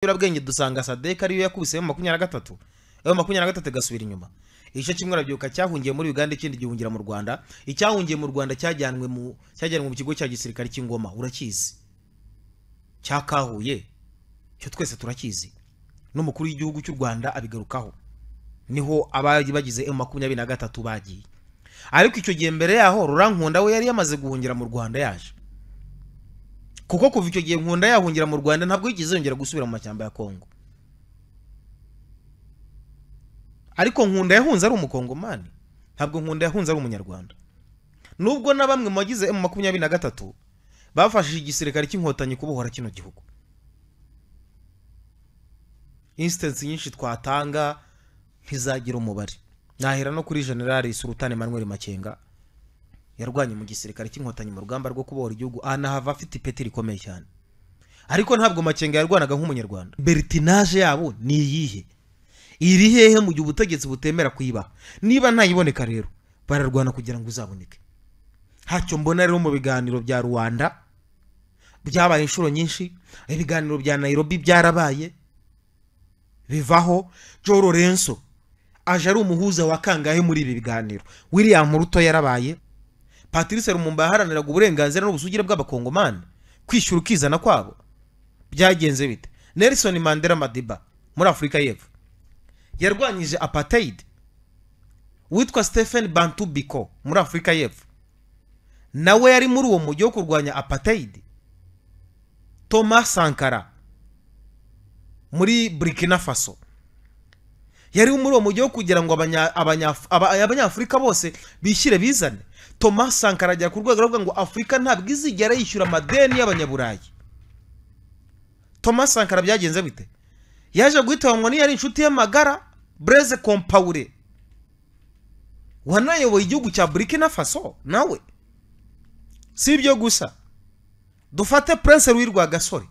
y'urabwenge dusanga sadek ariyo yakubise mu makumyabiri na gatatu ayo makumyabiri na gatatu igasubira inyuma igice kimwe arabyibuka cyahungiye muri uganda ikindi gihungira mu rwanda icyahungiye mu rwanda cyajyanwe mu cyajyanwe mu kigo cya gisirikare cy'ingoma urakizi cyakahuye cyo twese turakizi n'umukuru w'igihugu cy'u rwanda abigarukaho niho abari bagize emu makumyabiri na gatatu bagiye ariko icyo gihe mbere yaho rurankunda we yari yamaze guhungira mu rwanda yaje kuko kuva icyo gihe nkunda yahungira mu rwanda ntabwo yigeze yongera gusubira mu mashyamba ya kongo ariko nkunda yahunze ari umukongomani ntabwo nkunda yahunze ari umunyarwanda nubwo na bamwe mu bagize emu makumyabiri na gatatu bafashije igisirikare cy'inkotanyi kubohora kino gihugu insitansi nyinshi twatanga ntizagira umubare nahera no kuri generali surutani manuel makenga yarwanye mu gisirikare cy'inkotanyi mu rugamba rwo kubohora igihugu ahanahava afite ipeti rikomeye cyane ariko ntabwo makenga yarwanaga nk'umunyarwanda bertinaje yabo ni iyihe iri hehe mu gihe ubutegetsi butemera kuyibaha niba ntayiboneka rero bararwana kugira ngo uzaboneke ntacyo mbona rero mu biganiro bya rwanda byabaye inshuro nyinshi ibiganiro bya nayirobi byarabaye bivaho joe lorenzo aje ari umuhuza wa kangahe muri ibi biganiro william ruto yarabaye patrice rumumba yaharaniraga uburenganzira n'ubusugire bw'abakongomani kwishyura ukizana kwabo byagenze bite nelson mandela madiba muri afurika y'epfo yarwanyije apartheid witwa stephen bantu biko muri afurika y'epfo nawe yari muri uwo mujyi wo kurwanya apartheid thomas sankara muri burkina faso yari muri uwo mujyi wo kugira ngo abanya- abanya- aba- abanyafurika bose bishyire bizane thomas sankara ajya ku rwego aravuga ngo afurika ntabwo izigera yishyura amadeni y'abanyaburayi thomas sankara byagenze bite yaje guhitanwa n'iyo ari inshuti y'amagara breze kompawure wanayoboye igihugu cya burkina faso nawe si ibyo gusa dufate prince Louis Rwagasore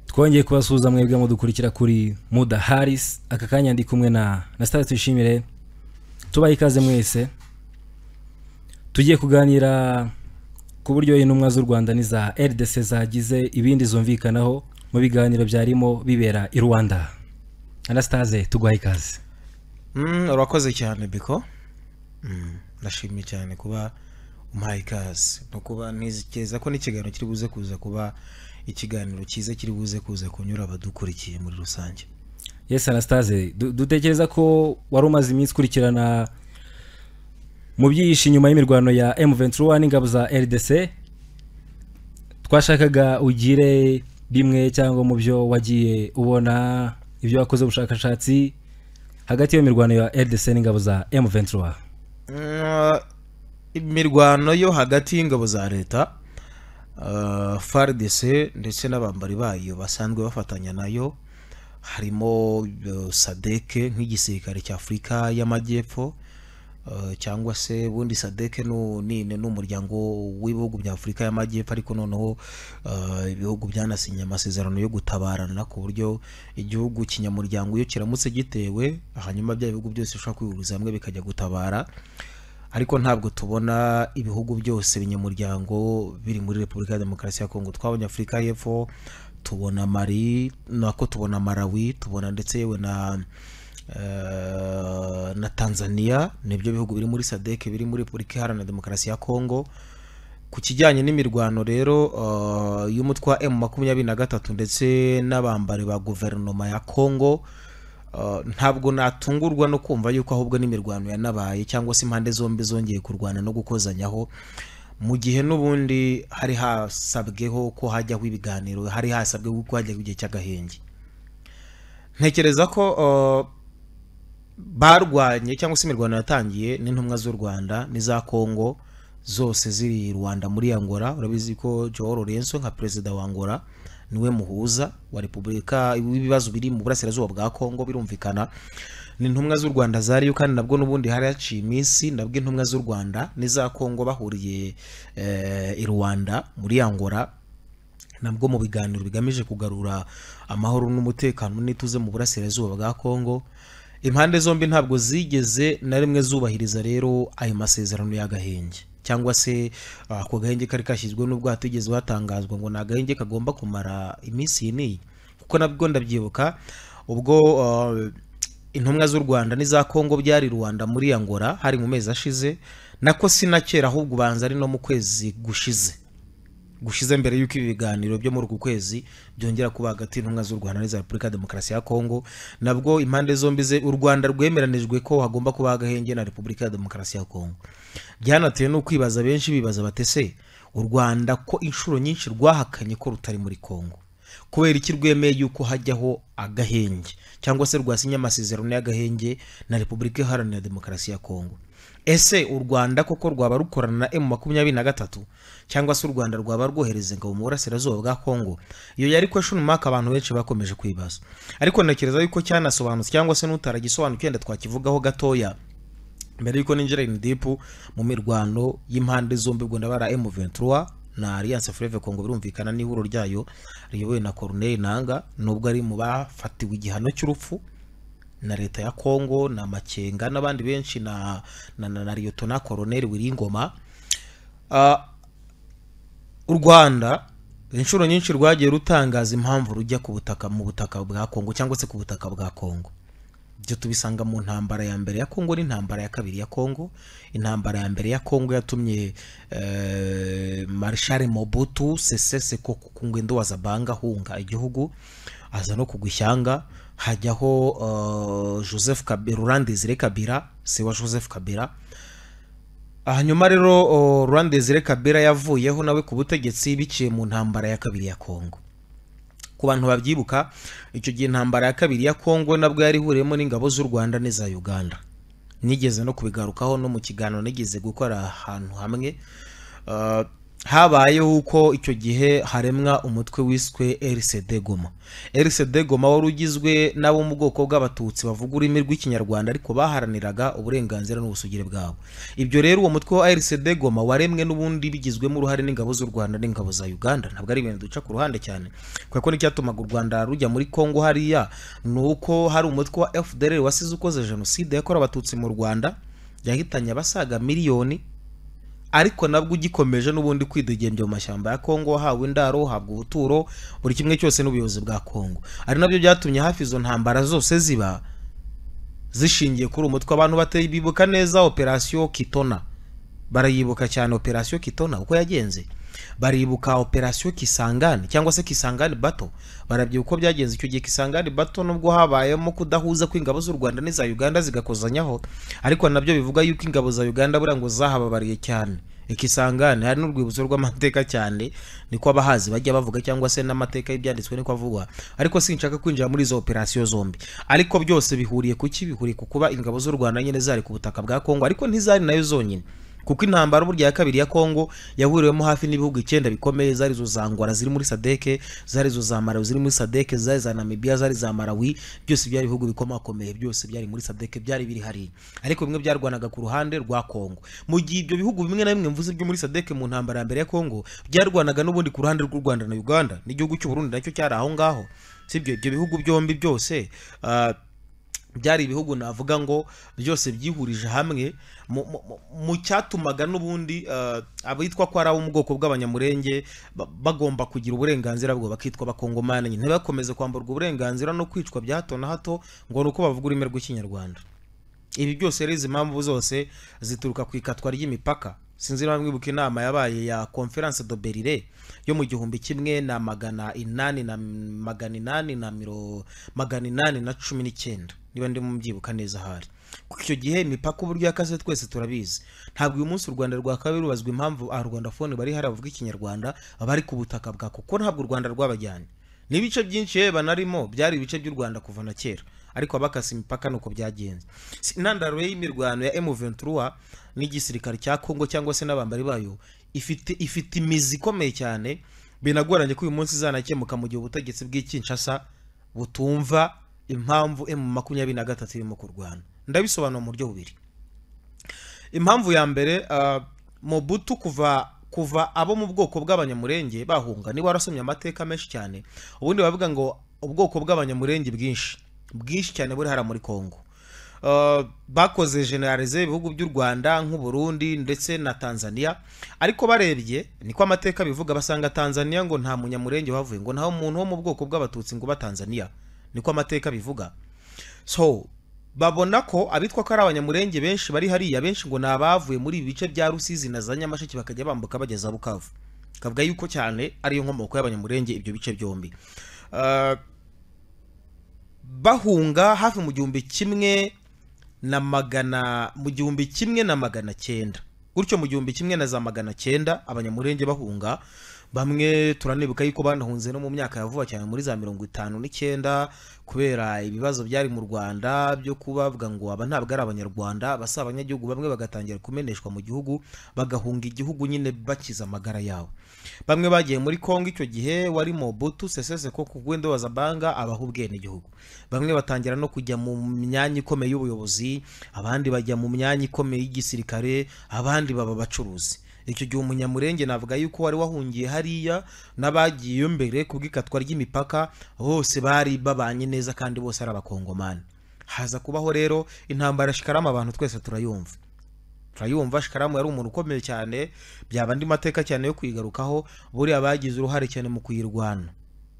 twongeye kubasuhuza mwebwe mudukurikira kuri muda harisi aka kanya ndi kumwe na na sitade tuyishimire tubaha ikaze mwese tugiye kuganira ku buryo intumwa z'u rwanda n'iza rdc zagize ibindi zumvikanaho mu biganiro byarimo bibera i rwanda anasitaze tuguha ikaze Mm, urakoze cyane biko Mm, ndashimye cyane kuba umpaye ikaze no kuba nizikeza ko n'ikiganiro kiri buze kuza kuba ikiganiro cyiza kiri buze kuza kunyura abadukurikiye muri rusange yes anasitaze dutekereza ko wari umaze iminsi ukurikirana mu byihishe inyuma y'imirwano ya M23 n'ingabo za RDC twashakaga ugire bimwe cyangwa mu byo wagiye ubona ibyo wakoze ubushakashatsi hagati y'iyo mirwano ya RDC n'ingabo za M23 Mm, imirwano yo hagati y'ingabo za leta uh, FARDC ndetse n'abambari bayo basanzwe bafatanya nayo harimo uh, sadeke nk'igisirikare cya afurika y'amajyepfo uh, cyangwa se ubundi sadeke nu- ni ni umuryango w'ibihugu bya afurika y'amajyepfo ariko noneho uh, ibihugu byanasinye amasezerano yo gutabarana ku buryo igihugu kinyamuryango iyo kiramutse gitewe hanyuma bya bihugu byose bishobora kwihuriza hamwe bikajya gutabara ariko ntabwo tubona ibihugu byose binyamuryango biri muri repubulika ya demokarasi ya kongo twabonye afurika y'epfo tubona mari nako tubona marawi tubona ndetse yewe na eh, na tanzania nibyo bihugu biri muri sadek biri muri repubulika iharanira demokarasi ya kongo ku kijyanye n'imirwano rero eh, y'umutwe wa m makumyabiri na gatatu ndetse n'abambari ba guverinoma ya kongo Uh, ntabwo natungurwa no kumva yuko ahubwo n'imirwano yanabaye cyangwa se impande zombi zongeye kurwana no gukozanyaho mu gihe n'ubundi hari hasabweho ko hajyaho ibiganiro hari hasabweho ko hajyaho igihe cy'agahenge ntekereza ko uh, barwanye cyangwa se imirwano yatangiye n'intumwa z'u rwanda n'iza kongo zose ziri i rwanda muri angola urabizi ko joao lorenzo nka perezida wa angola niwe muhuza wa repubulika w'ibibazo biri mu burasirazuba bwa kongo birumvikana ni intumwa z'u rwanda zariyo kandi nabwo n'ubundi hari haciye iminsi nabwo intumwa z'u rwanda n'iza kongo bahuriye eh, i rwanda muri angola nabwo mu biganiro bigamije kugarura amahoro n'umutekano n'ituze mu burasirazuba bwa kongo impande zombi ntabwo zigeze na rimwe zubahiriza rero ayo masezerano y'agahenge cyangwa se ah, ako gahenge kari kashyizwe n'ubwo hatigeze hatangazwa ngo ni agahenge kagomba kumara iminsi iyi n'iyi kuko nabwo ndabyibuka ubwo ah, intumwa z'u rwanda n'iza kongo byari rwanda muri angola hari mu mezi ashize nako si na kera ahubwo ubanza ari no mu kwezi gushize gushize mbere y'uko ibi biganiro byo muri uku kwezi byongera kuba hagati y'intumwa z'u rwanda n'iza repubulika ya demokarasi ya kongo nabwo impande zombi ze u rwanda rwemeranijwe ko hagomba kuba agahenge na repubulika ya demokarasi ya kongo byanatewe no kwibaza benshi bibaza batese u rwanda ko inshuro nyinshi rwahakanye ko rutari muri kongo kubera iki rwemeye yuko hajyaho agahenge cyangwa se rwasinye amasezerano y'agahenge na repubulika iharanira demokarasi ya kongo ese u rwanda koko rwaba rukorana na emu makumyabiri na gatatu cyangwa se u rwanda rwaba rwohereza ingabo mu burasirazuba bwa kongo iyo yari question mark abantu benshi bakomeje kwibaza ariko ntekereza yuko cyanasobanutse cyangwa se n'utaragisobanukiwe wenda twakivugaho gatoya mbere y'uko ninjira in deep mu mirwano y'impande zombi ubwo ndabara M23 na Alliance Fleuve Congo birumvikana n'ihuriro ryayo riyobowe na Corneille Nanga nubwo ari mu bafatiwe igihano cy'urupfu na leta ya Congo na Makenga n'abandi benshi na na, na, na Lieutenant Colonel Wiringoma Ah, u rwanda inshuro nyinshi rwagiye rutangaza impamvu rujya ku butaka mu butaka bwa kongo cyangwa se ku butaka bwa kongo ibyo tubisanga mu ntambara ya mbere ya kongo n'intambara ya kabiri ya kongo intambara ya mbere ya kongo yatumye eh, marshal mobutu sese seko ku ngendo wa zabanga hunga igihugu aza no kugwa ishyanga hajyaho eh, joseph kabira rurandizire kabira se wa joseph kabira hanyuma rero o, Laurent Desire Kabila yavuyeho nawe ku butegetsi biciye mu ntambara ya kabiri ya Kongo ku bantu babyibuka icyo gihe intambara ya kabiri ya Kongo nabwo yari ihuriyemo n'ingabo z'u Rwanda n'iza Uganda nigeze no kubigarukaho no mu kiganiro nigeze gukora ahantu hamwe Uh, habayeho uko icyo gihe haremwa umutwe wiswe RCD Goma RCD Goma wari ugizwe n'abo mu bwoko bw'abatutsi bavuga ururimi rw'ikinyarwanda ariko baharaniraga uburenganzira n'ubusugire bwabo ibyo rero uwo mutwe wa RCD Goma waremwe n'ubundi bigizwemo uruhare n'ingabo z'u Rwanda n'ingabo za Uganda ntabwo ari ibintu duca ku ruhande cyane kuko n'icyatumaga u Rwanda rujya muri Kongo hariya ni uko hari umutwe wa FDLR wasize ukoze jenoside yakorewe abatutsi mu Rwanda yahitanye abasaga miliyoni ariko nabwo ugikomeje n'ubundi kwidegembya mu mashyamba ya Kongo hawe indaro habwa ubuturo buri kimwe cyose n'ubuyobozi bwa Kongo ari nabyo byatumye hafi izo ntambara zose ziba zishingiye kuri umutwe abantu bateye bibuka neza operasiyo kitona barayibuka cyane operasiyo kitona uko yagenze baribuka operasiyo kisangani cyangwa se kisangani bato barabyibuka uko byagenze icyo gihe kisangani bato nubwo habayemo kudahuza kw'ingabo z'u rwanda n'iza uganda zigakozanyaho ariko nabyo bivuga yuko ingabo za uganda buriya ngo zahababariye cyane ikisangane hari n'urwibutso rw'amateka cyane niko abahazi bajya bavuga cyangwa se n'amateka y'ibyanditswe niko avugwa ariko sinshaka kwinjira muri izo operasiyo zombi ariko byose bihuriye ku ki bihuriye ku kuba ingabo z'u rwanda nyine zari ku butaka bwa kongo ariko ntizari nayo zonyine kuko intambara burya ya kabiri ya Kongo yahuriwemo hafi n'ibihugu icyenda bikomeye zari zo za Angola ziri muri Sadeke zari zo za Malawi ziri muri Sadeke zari za Namibia zari za Malawi byose byari ibihugu bikomakomeye byose byari muri Sadeke byari biri hariya ariko bimwe byarwanaga ku ruhande rwa Kongo mu gihe ibyo bihugu bimwe na bimwe mvuze byo muri Sadeke mu ntambara ya mbere ya Kongo byarwanaga n'ubundi ku ruhande rw'u Rwanda na Uganda n'igihugu cy'u Burundi nacyo cyari aho ngaho sibyo ibyo bihugu byombi byose ah, byari ibihugu navuga ngo byose byihurije hamwe mu- mu- mu- mu cyatumaga n'ubundi eh, abitwa ko ari abo mu bwoko bw'abanyamurenge ba- bagomba kugira uburenganzira bwo bakitwa abakongomani nyine ntibakomeze kwamburwa uburenganzira no kwicwa bya hato na hato ngo ni uko bavuga ururimi rw'ikinyarwanda ibi byose rero izi mpamvu zose zituruka ku ikatwa ry'imipaka sinzi niba mwibuka inama yabaye ya conference de berlin yo mu gihumbi kimwe na magana inani na magana inani na miro magana inani na cumi n'icyenda niba ndimo mbyibuka neza ahari kuko icyo gihe imipaka uburyo yakase twese turabizi ntabwo uyu munsi u rwanda rwakabaye rubazwa impamvu aharwandafone bari hari abavuga ikinyarwanda abari ku butaka bwa kuko ntabwo u rwanda rwabajyanye n'ibice byinshi yewe banarimo byari ibice by'u rwanda kuva na kera ariko abakase imipaka ni uko byagenze Si- intandaro y'imirwano ya M23 n'igisirikare cya Kongo cyangwa se n'abambari bayo ifite ifite imizi ikomeye cyane binagoranye ko uyu munsi izanakemuka mu gihe ubutegetsi bw'ikinshasa butumva impamvu M makumyabiri na gatatu irimo kurwana ndabisobanura mu buryo bubiri impamvu ya mbere ah, mobutu kuva kuva abo mu bwoko bw'abanyamurenge bahunga niba warasomye amateka menshi cyane ubundi bavuga ngo ubwoko bw'abanyamurenge bwinshi bwinshi cyane buri hara muri kongo uh, bakoze generalize ibihugu by'u rwanda nk'uburundi ndetse na tanzania ariko barebye niko amateka bivuga basanga tanzania ngo nta munyamurenge wavuye ngo nta muntu wo mu bwoko bw'abatutsi ngo uba tanzania niko amateka bivuga so babona ko abitwa ko ari abanyamurenge benshi bari hariya benshi ngo ni abavuye muri ibi bice bya rusizi na za nyamasheke bakajya bambuka bageza bukavu kavuga yuko cyane ariyo nkomoko y'abanyamurenge ibyo bice byombi Uh, bahunga hafi mu gihumbi kimwe na magana mu gihumbi kimwe na magana cyenda gutyo mu gihumbi kimwe na za magana cyenda abanyamurenge bahunga bamwe turanibuka yuko banahunze no mu myaka ya vuba cyane muri za mirongo itanu n'icyenda kubera ibibazo byari mu rwanda byo kubavuga ngo aba ntabwo ari abanyarwanda basi abanyagihugu bamwe bagatangira kumeneshwa mu gihugu bagahunga igihugu nyine bakiza amagara yabo bamwe bagiye muri kongo icyo gihe wari mobutu sesese ko ku gwendo wa zabanga abaha ubwenegihugu bamwe batangira no kujya mu myanya ikomeye y'ubuyobozi abandi bajya mu myanya ikomeye y'igisirikare abandi baba abacuruzi icyo gihe umunyamurenge navuga yuko wari wahungiye hariya n'abagiyeyo mbere bw'ikatwa ry'imipaka bose bari babanye neza kandi bose ari abakongomani haza kubaho rero intambara shikarama abantu twese turayumva turayumva shikaramu yari umuntu ukomeye cyane byaba andi mateka cyane yo kuyigarukaho buriya bagize uruhare cyane mu kuyirwana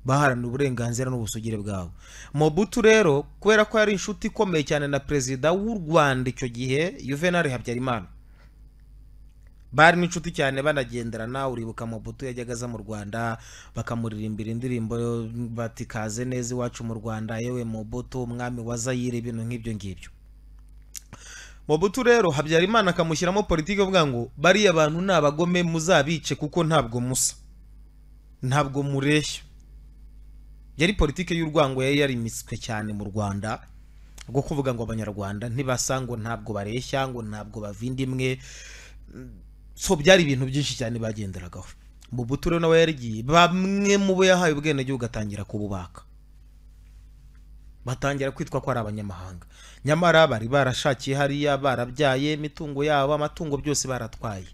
baharanira uburenganzira n'ubusugire bwabo mobutu rero kubera ko yari inshuti ikomeye cyane na perezida w'u rwanda icyo gihe yuvenali habyarimana bari n'inshuti cyane banagenderana uribuka mobutu yajyaga aza mu rwanda bakamuririmbira indirimbo bati kaze neza iwacu mu rwanda yewe mobutu umwami wa zayire ibintu nk'ibyo ngibyo mobutu rero habyarimana akamushyiramo politiki avuga ngo bariya bantu ni abagome muzabice kuko ntabwo musa ntabwo mureshya yari politiki y'urwango yari yarimitswe cyane mu rwanda rwo kuvuga ngo abanyarwanda ntibasa ngo ntabwo bareshya ngo ntabwo bavinda imwe so byari ibintu byinshi cyane bagenderagaho mu buturo nawe yarigiye bamwe mu bo yahaye ubwenegihugu atangira kububaka batangira kwitwa ko ari abanyamahanga nyamara bari barashakiye hariya barabyaye imitungo yabo amatungo byose baratwaye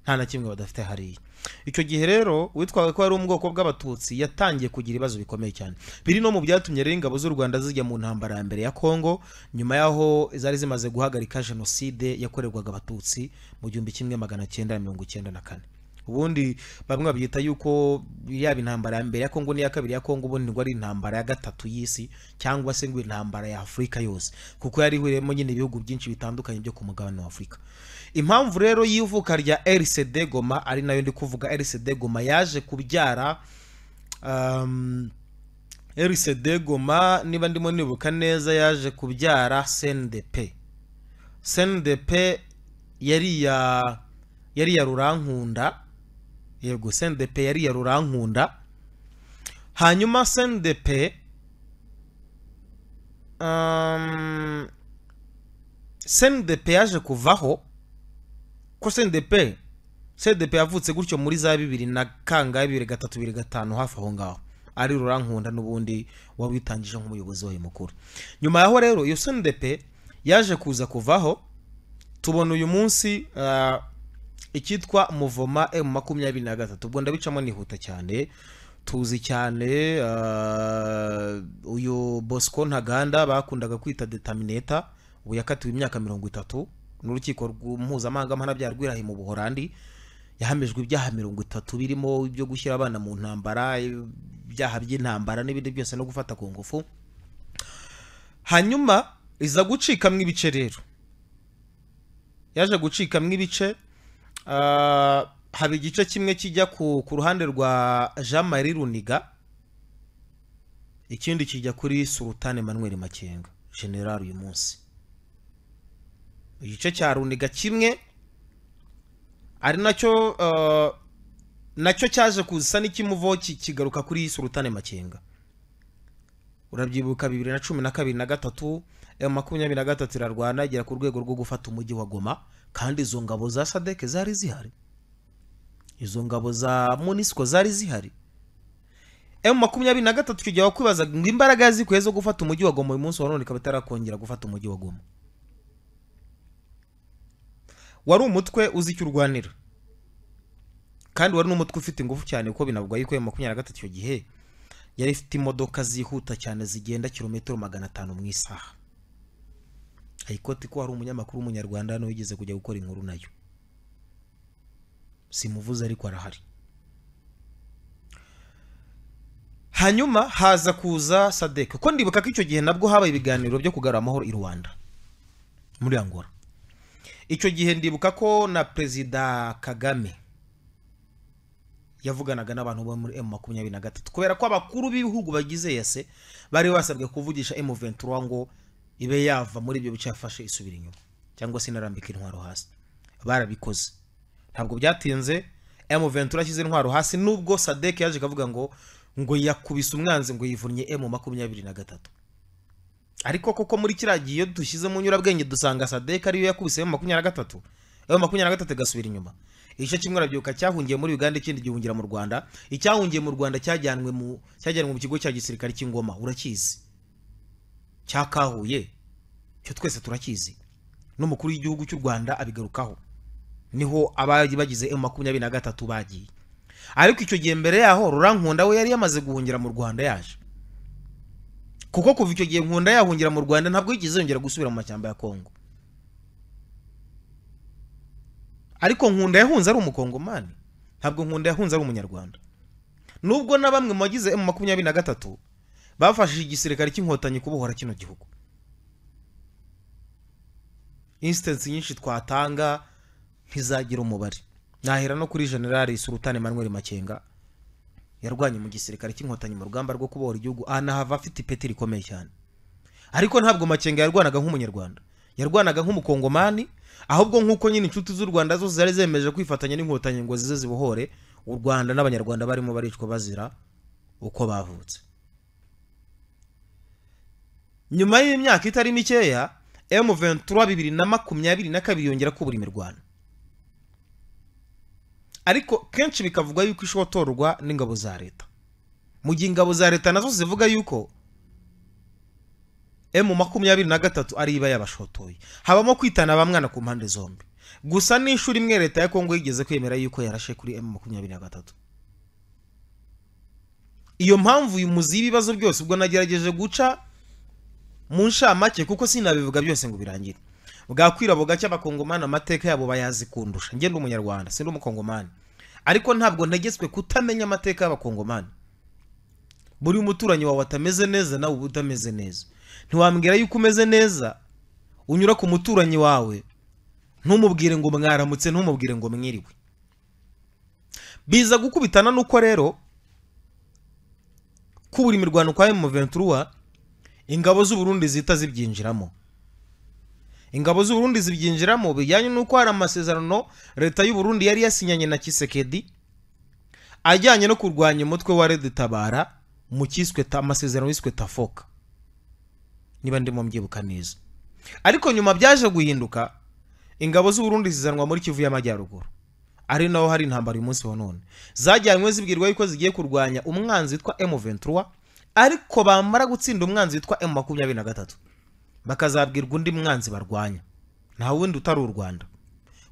nta na kimwe badafite hariya icyo gihe rero witwaga ko yari ubwoko bw'abatutsi yatangiye kugira ibibazo bikomeye cyane biri no mu byatumye rero ingabo z'u rwanda zijya mu ntambara ya mbere ya kongo nyuma y'aho zari zimaze guhagarika jenoside yakorerwaga abatutsi mu gihumbi kimwe magana cyenda mirongo icyenda na kane ubundi bamwe babyita yuko yaba intambara ya mbere ya kongo n'iya kabiri ya kongo ubundi ngo ari intambara ya gatatu y'isi cyangwa se ngo intambara ya afurika yose kuko yari ihuriyemo nyine ibihugu byinshi bitandukanye byo ku mugabane wa afurika impamvu rero y'ivuka rya RCD Goma ari nayo ndi kuvuga RCD Goma yaje kubyara um, RCD Goma niba ndimo nibuka neza yaje kubyara CNDP CNDP yari ya yari ya Rurankunda yego CNDP yari ya Rurankunda hanyuma CNDP um, CNDP yaje kuvaho ko cdp cdp yavutse gutyo muri za bibiri na kangahe bibiri gatatu bibiri gatanu hafi aho ngaho ari rurankunda n'ubundi wabitangije nk'umuyobozi wayo mukuru nyuma yaho rero iyo cdp yaje kuza kuvaho tubona uyu munsi icyitwa muvoma emu makumyabiri na gatatu ubwo ndabicamo nihuta cyane tuzi cyane uyu bosco ntaganda bakundaga kwita detamineta ubu yakatiwe imyaka mirongo itatu n'urukiko mpuzamahanga mpanabyaha rwirahiye mu buhorandi yahamijwe ibyaha mirongo itatu birimo ibyo gushyira abana mu ntambara ibyaha by'intambara n'ibindi byose no gufata ku ngufu hanyuma iza gucikamo ibice rero yaje gucikamo ibice haba igice kimwe kijya ku ruhande rwa jean marie runiga ikindi kijya kuri sultan emmanuel makenga general uyu munsi igice cya runiga kimwe ari nacyo nacyo cyaje kusa n'ikimuvo kigaruka kuri surutane makenga urabyibuka bibiri na cumi na kabiri na gatatu emu makumyabiri na gatatu irarwana igera ku rwego rwo gufata umujyi wa goma kandi izo ngabo za sadeke zari zihari izo ngabo za munisiko zari zihari emu makumyabiri na gatatu icyo gihe wakwibaza ngo imbaraga zikwiye zo gufata umujyi wa goma uyu munsi wa none ikaba itarakongera gufata umujyi wa goma wari umutwe uzi icyo urwanira kandi wari n'umutwe ufite ingufu cyane kuko binavugwa yuko makumyabiri na gatatu icyo gihe yari ifite imodoka zihuta cyane zigenda kilometero magana atanu mu isaha ayikoti ko hari umunyamakuru w'umunyarwanda hano wigeze kujya gukora inkuru nayo simuvuze ariko arahari hanyuma haza kuza sadeke ko ndibuka ko icyo gihe nabwo habaye ibiganiro byo kugarura amahoro i rwanda muri angola icyo gihe ndibuka ko na perezida kagame yavuganaga n'abantu bo muri emu makumyabiri na gatatu kubera ko abakuru b'ibihugu bagize yase bari basabwe kuvugisha emu ventura ngo ibe yava muri ibyo bice yafashe isubira inyuma cyangwa se inarambika intwaro hasi barabikoze ntabwo byatinze emu ventura ashyize intwaro hasi nubwo sadeke yaje akavuga ngo ngo yakubise umwanzi ngo yivunnye emu makumyabiri na gatatu ariko koko muri kiriya gihe iyo dushyize mu nyurabwenge dusanga sadeke ariyo yakubise emu makumyabiri na gatatu emu makumyabiri na gatatu igasubira inyuma igice kimwe arabyibuka cyahungiye muri uganda ikindi gihungira mu rwanda icyahungiye mu rwanda cyajyanwe mu cyajyanwe mu kigo cya gisirikare cy'ingoma urakizi cyakahuye cyo twese turakizi n'umukuru w'igihugu cy'u rwanda abigarukaho niho abari bagize emu makumyabiri na gatatu bagiye ariko icyo gihe mbere yaho rurankunda we yari yamaze guhungira mu rwanda yaje kuko kuva icyo gihe nkunda yahungira mu rwanda ntabwo yigeze yongera gusubira mu mashyamba ya kongo ariko nkunda yahunze ari umukongomani ntabwo nkunda yahunze ari umunyarwanda nubwo na bamwe mu bagize emu makumyabiri na gatatu bafashije igisirikare cy'inkotanyi kubohora kino gihugu insitansi nyinshi twatanga ntizagira umubare nahera no kuri generale surutani manuel makenga yarwanye mu gisirikare cy'inkotanyi mu rugamba rwo kubohora igihugu anahava afite ipeti rikomeye cyane ariko ntabwo makenga yarwanaga nk'umunyarwanda yarwanaga nk'umukongomani ahubwo nk'uko nyine inshuti z'u rwanda zose zari zemeje kwifatanya n'inkotanyi ngo zize zibohore u rwanda n'abanyarwanda barimo baricwa bazira uko bavutse nyuma y'imyaka itari mikeya emu ventura bibiri na makumyabiri na kabiri yongera kubura imirwano ariko kenshi bikavugwa yuko ishotorwa n'ingabo za leta mu gihe ingabo za leta nazo zivuga yuko emu makumyabiri na gatatu ari iba yabashotoye habamo kwitana ba mwana ku mpande zombi gusa n'ishuri imwe leta ya kongo yigeze kwemera yuko yarashe kuri emu makumyabiri na gatatu iyo mpamvu uyu muzi y'ibibazo byose ubwo nagerageje guca mu nshamake kuko sinabivuga byose ngo birangire bwakwira bugacya abakongomani amateka yabo bayazi kundusha ngenda umunyarwanda sindi umukongomani ariko ntabwo ntegetswe kutamenya amateka y'abakongomani buri umuturanyi wawe atameze neza nawe uba utameze neza ntiwambwira yuko umeze neza unyura ku muturanyi wawe ntumubwire ngo mwaramutse ntumubwire ngo mwiriwe biza gukubitana nuko rero kubura imirwano kwa emu ventura ingabo z'uburundi zihita zibyinjiramo ingabo z'uburundi zibyinjiramo bijyanye n'uko hari amasezerano leta y'uburundi yari yasinyanye na kisekedi ajyanye no kurwanya umutwe wa redetabara mu cyiswe amasezerano yiswe tafoka niba ndimo mbyibuka neza ariko nyuma byaje guhinduka ingabo z'uburundi zizanwa muri kivu y'amajyaruguru ari naho hari intambara uyu munsi wa none zajyanywe zibwirwa yuko zigiye kurwanya umwanzi witwa emu ventura ariko bamara gutsinda umwanzi witwa emu makumyabiri na gatatu bakazabwirwa undi mwanzi barwanya nta wundi utari u rwanda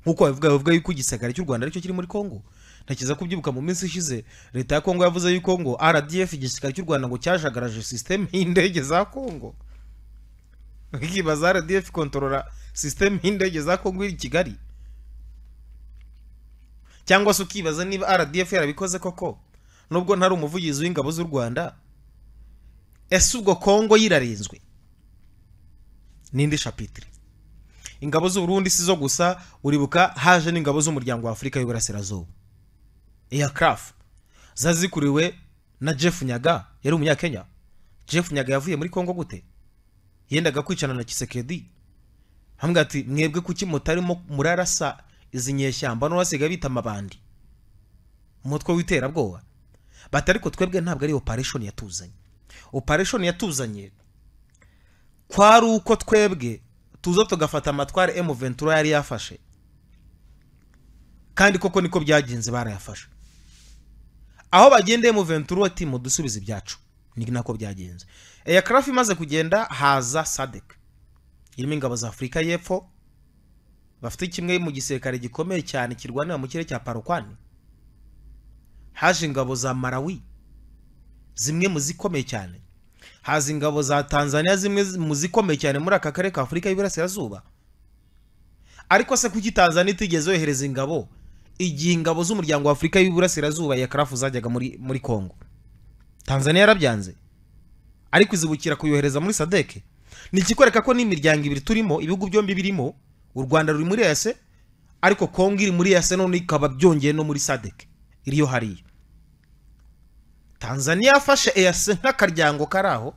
nk'uko babivuga bavuga yuko igisagara cy'u rwanda aricyo kiri muri kongo ntakiza kubyibuka mu minsi ishize leta ya kongo yavuze yuko ngo rdf igisirikare cy'u rwanda ngo cyajagaraje sisiteme y'indege za kongo nkibaza rdf kontorora sisiteme y'indege za kongo iri kigali cyangwa se ukibaza niba rdf yarabikoze koko nubwo ntari umuvugizi w'ingabo z'u rwanda ese ubwo kongo yirarinzwe n'indi shapitire ingabo z'uburundi si zo gusa uribuka haje n'ingabo z'umuryango wa afurika y'uburasirazuba iya crafu zazikuriwe na jeff nyaga yari umunyakenya jeff nyaga yavuye muri kongo gute yendaga kwicana na kisekedi hamwe ati mwebwe kuki mutarimo murarasa izi nyeshyamba n'abasiga bita amabandi umutwe w'iterabwoba bati ariko twebwe ntabwo ari opareshoni yatuzanye opareshoni yatuzanye kwari uko twebwe tuza tugafata amatware emu ventura yari yafashe kandi koko niko byagenze barayafashe aho bagenda emu ventura ati mudusubize ibyacu ni nako byagenze eya craft imaze kugenda haza sadek irimo ingabo za afurika y'epfo bafite kimwe mu gisirikare gikomeye cyane kirwanira mu kirere cya parokwani haje ingabo za marawi zimwe mu zikomeye cyane haza ingabo za tanzania zimwe mu zikomeye cyane muri aka karere ka afurika y'iburasirazuba ariko se kuki tanzania itigeze yohereza ingabo igihe ingabo z'umuryango wa afurika y'iburasirazuba ya karafu zajyaga muri muri kongo tanzania yarabyanze ariko izibukira kuyohereza muri sadeke ni ikikwereka ko n'imiryango ibiri turimo ibihugu byombi birimo u rwanda ruri muri yase ariko kongo iri muri yase none ikaba byongeye no muri sadeke iriyo hariya tanzania yafashe eyase nk'akaryango kari aho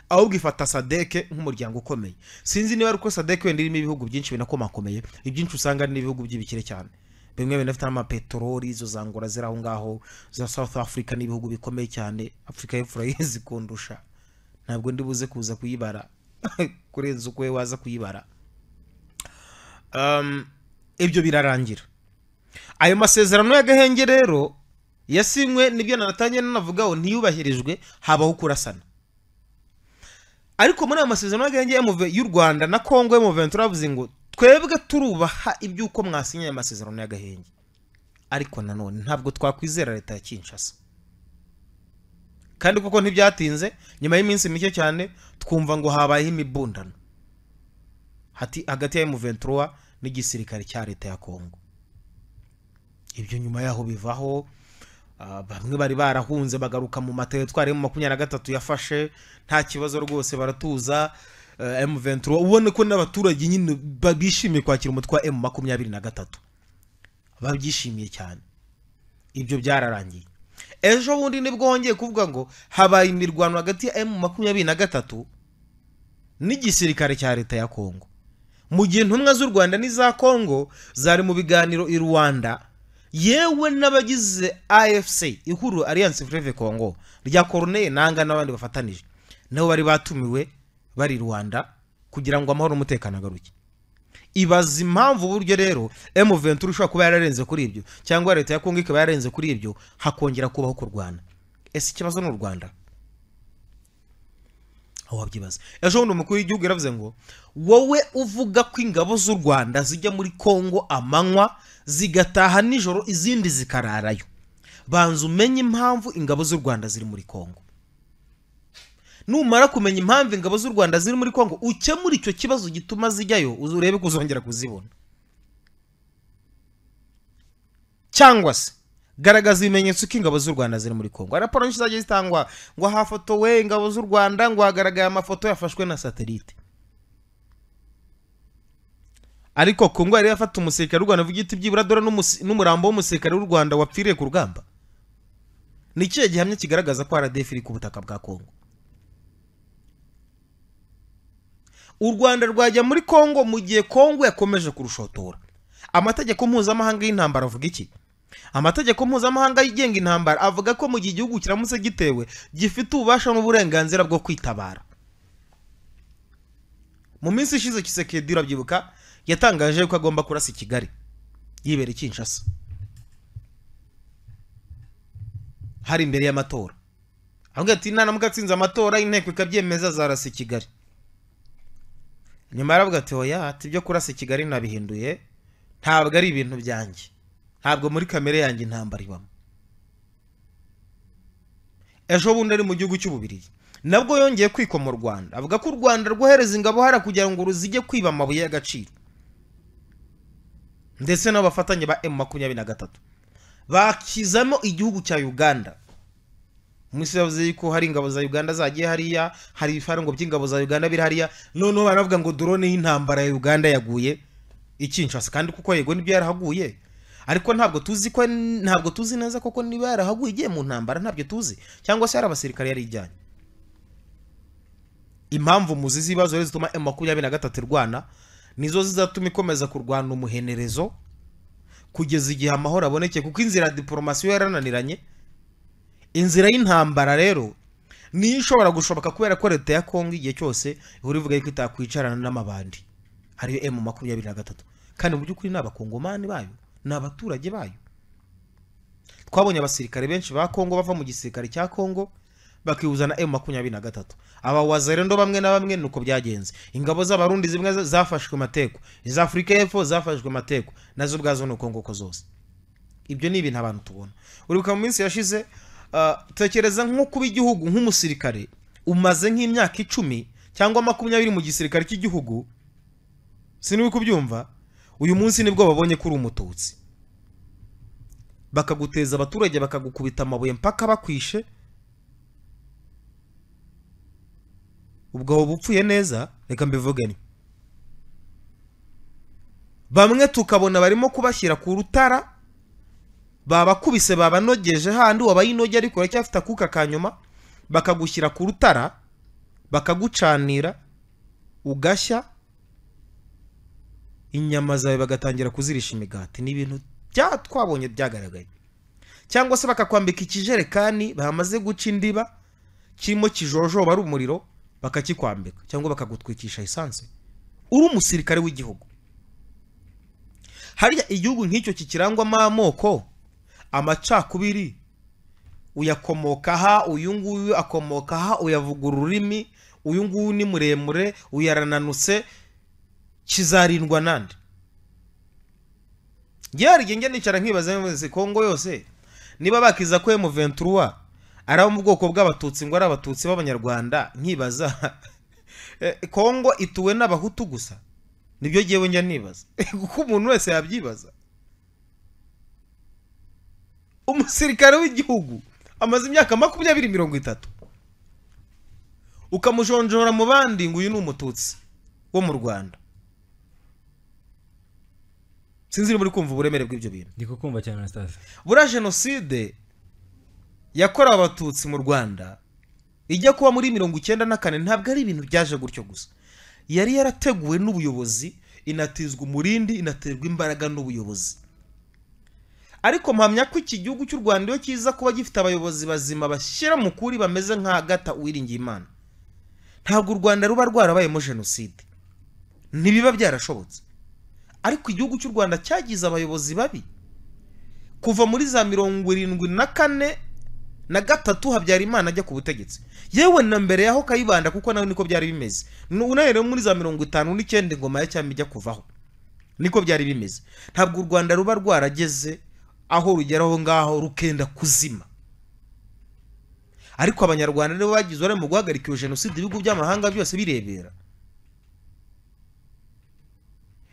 ahubwo ifata sadeke nk'umuryango ukomeye sinzi niba ari uko sadeke wenda irimo ibihugu byinshi binakomakomeye ibyinshi usanga ari n'ibihugu by'ibikire cyane bimwe binafite n'amapeteroli izo zangora ziri aho ngaho za south africa n'ibihugu bikomeye cyane afurika y'epfo zikundusha ntabwo ndi buze kuza kuyibara kurenza uko we waza kuyibara Um, ibyo birarangira ayo masezerano y'agahenge rero yasinywe nibyo nanatangiye nanavugaho ntiyubahirijwe habaho kurasana ariko muri ayo masezerano y'agahenge MV y'u rwanda na congo muventi turavuze ngo twebwe turubaha iby'uko mwasinye ayo masezerano y'agahenge ariko nanone ntabwo twakwizera leta ya kinshasa kandi kuko ntibyatinze nyuma y'iminsi mike cyane twumva ngo habayeho imibundano hati hagati ya M23 n'igisirikare cya leta ya Kongo ibyo nyuma yaho bivaho ah, bamwe bari barahunze bagaruka mu materitwari mu makumyabiri na gatatu yafashe nta kibazo rwose baratuza eh, M23 ubone ko n'abaturage nyine ba- bishimiye kwakira umutwe wa M makumyabiri na gatatu babyishimiye cyane ibyo byararangiye ejo bundi nibwo hongeye kuvuga ngo habaye imirwano hagati ya M makumyabiri na gatatu n'igisirikare cya leta ya kongo mu gihe intumwa z'u rwanda n'iza kongo zari mu biganiro i rwanda yewe n'abagize afc ihuriro alliance fleve kongo rya corneille nanga n'abandi bafatanije nabo bari batumiwe bari i rwanda kugira ngo amahoro n'umutekano agaruke ibaza impamvu uburyo rero M23 ushobora kuba yararenze kuri ibyo cyangwa leta ya Kongo ikaba yararenze kuri ibyo hakongera kubaho kurwana ese ikibazo ni u Rwanda aho wabyibaza ejo bundi umukuru w'igihugu yaravuze ngo wowe uvuga ko ingabo z'u Rwanda zijya muri Kongo amanywa zigataha nijoro izindi zikararayo banza umenye impamvu ingabo z'u Rwanda ziri muri Kongo numara kumenya impamvu ingabo z'u rwanda ziri muri kongo ukemura icyo kibazo gituma zijyayo uze urebe ko uzongera kuzibona cyangwa se garagaza ibimenyetso ko ingabo z'u rwanda ziri muri kongo raporo nyinshi zagiye zitangwa ngo hafotowe ingabo z'u rwanda ngo hagaragaye amafoto yafashwe na satelite ariko kongo yari yafata umusirikare w'u rwanda ugiti byibura dore n'umusi- n'umurambo w'umusirikare w'u rwanda wapfiriye ku rugamba ni ikihe gihamya kigaragaza ko rdf iri ku butaka bwa kongo u rwanda rwajya muri kongo mu gihe kongo yakomeje kurushotora amategeko mpuzamahanga y'intambara avuga iki amategeko mpuzamahanga yigenga intambara avuga ko mu gihe igihugu kiramutse gitewe gifite ububasha n'uburenganzira bwo kwitabara mu minsi ishize kisekedi urabyibuka yatangaje ko agomba kurasa i kigali yibera i kinshasa hari imbere y'amatora avuga ati nanamuka atsinze amatora inteko ikabyemeza zarasa i kigali nyuma aravuga ati oya ati ibyo kurasa i kigali nabihinduye ntabwo ari ibintu byanjye ntabwo muri kamere yanjye intambara ibamo ejo bundi ari mu gihugu cy'ububirigi nabwo yongeye kwikwa mu rwanda avuga ko u rwanda rwohereza ingabo hara kugira ngo ruzijye kwiba amabuye y'agaciro ndetse n'abafatanye ba emu makumyabiri na gatatu bakizamo igihugu cya uganda Mwisi yavuze yuko hari ingabo za Uganda zagiye hariya, hari ibifarango by'ingabo za Uganda biri hariya, noneho baravuga ngo drone y'intambara ya Uganda yaguye i Kinshasa kandi kuko yego nibyo yarahaguye. Ariko ntabwo tuzi ko ntabwo tuzi neza koko niba yarahaguye igiye mu ntambara ntabyo tuzi cyangwa se hari abasirikare yari ijyanye. Impamvu muzi z'ibibazo rero zituma M23 irwana nizo zizatuma ikomeza kurwana umuhenerezo kugeza igihe amahoro aboneke kuko inzira ya diporomasi yo yarananiranye inzira y'intambara rero niyo ishobora gushoboka kubera ko leta ya kongo igihe cyose ihora ivuga yuko itakwicarana n'amabandi ariyo emu makumyabiri na gatatu kandi mu by'ukuri ni abakongomani bayo ni abaturage bayo twabonye abasirikare benshi ba kongo bava mu gisirikare cya kongo bakihuza na emu makumyabiri na gatatu abawazerendo bamwe na bamwe ni uko byagenze ingabo z'abarundi zimwe za- zafashwe mateko iza afurika y'epfo zafashwe mateko nazo ubwazo ni uko nguko zose ibyo ni ibintu abantu tubona uribuka mu minsi yashize uh, tekereza nk'uko kuba igihugu nk'umusirikare umaze nk'imyaka icumi cyangwa makumyabiri mu gisirikare cy'igihugu sinuri kubyumva uyu munsi nibwo babonye ko uri umututsi bakaguteza abaturage bakagukubita amabuye mpaka bakwishe ubwo waba upfuye neza reka mbivugane bamwe tukabona barimo kubashyira ku rutara babakubise babanogeje handi wabayinoge ariko uracyafite akuka ka nyuma bakagushyira ku rutara bakagucanira ugashya inyama zawe bagatangira kuzirisha imigati ni ibintu bya twabonye byagaragaye cyangwa se bakakwambika ikijerekani bamaze guca indiba kirimo kijojoba ari umuriro bakakikwambika cyangwa bakagutwikisha esanse uri umusirikare w'igihugu hariya igihugu nk'icyo kikirangwamo amoko amacakubiri uyakomoka aha uyu nguyu akomoka aha uyavuga ururimi uyu nguyu ni muremure uyarananutse kizarindwa nande njyewe rigenge nicara nkibaza muri kongo yose niba bakiza ko emuventuruwa ari abo mu bwoko bw'abatutsi ngo ari abatutsi b'abanyarwanda nkibaza kongo ituwe n'abahutu gusa nibyo ngewe njya nibaza kuko umuntu wese yabyibaza umusirikare w'igihugu amaze imyaka makumyabiri mirongo itatu ukamujonjora mu bandi ngo uyu ni umututsi wo mu rwanda sinzi niba muri kumva uburemere bw'ibyo bintu ndi kukumva cyane anastase buriya jenoside yakorewe abatutsi mu rwanda ijya kuba muri mirongo icyenda na kane ntabwo ari ibintu byaje gutyo gusa yari yarateguwe n'ubuyobozi inatizwa umurindi inaterwa imbaraga n'ubuyobozi ariko mpamya ko iki gihugu cy'u rwanda iyo kiza kuba gifite abayobozi bazima bashyira mu kuri bameze nka agata uwiringiye imana ntabwo u rwanda ruba rwarabayemo jenoside ntibiba byarashobotse ariko igihugu cy'u rwanda cyagize abayobozi babi kuva muri za mirongo irindwi na kane na gatatu habyarimana ajya ku butegetsi yewe na mbere yaho kayibanda kuko nawe niko byari bimeze unahereye muri za mirongo itanu n'icyenda ingoma ya cyami ijya kuvaho niko byari bimeze ntabwo u rwanda ruba rwarageze aho rugera aho ngaho rukenda kuzima ariko abanyarwanda nibo bagize uruhare mu guhagarika iyo jenoside ibihugu by'amahanga byose birebera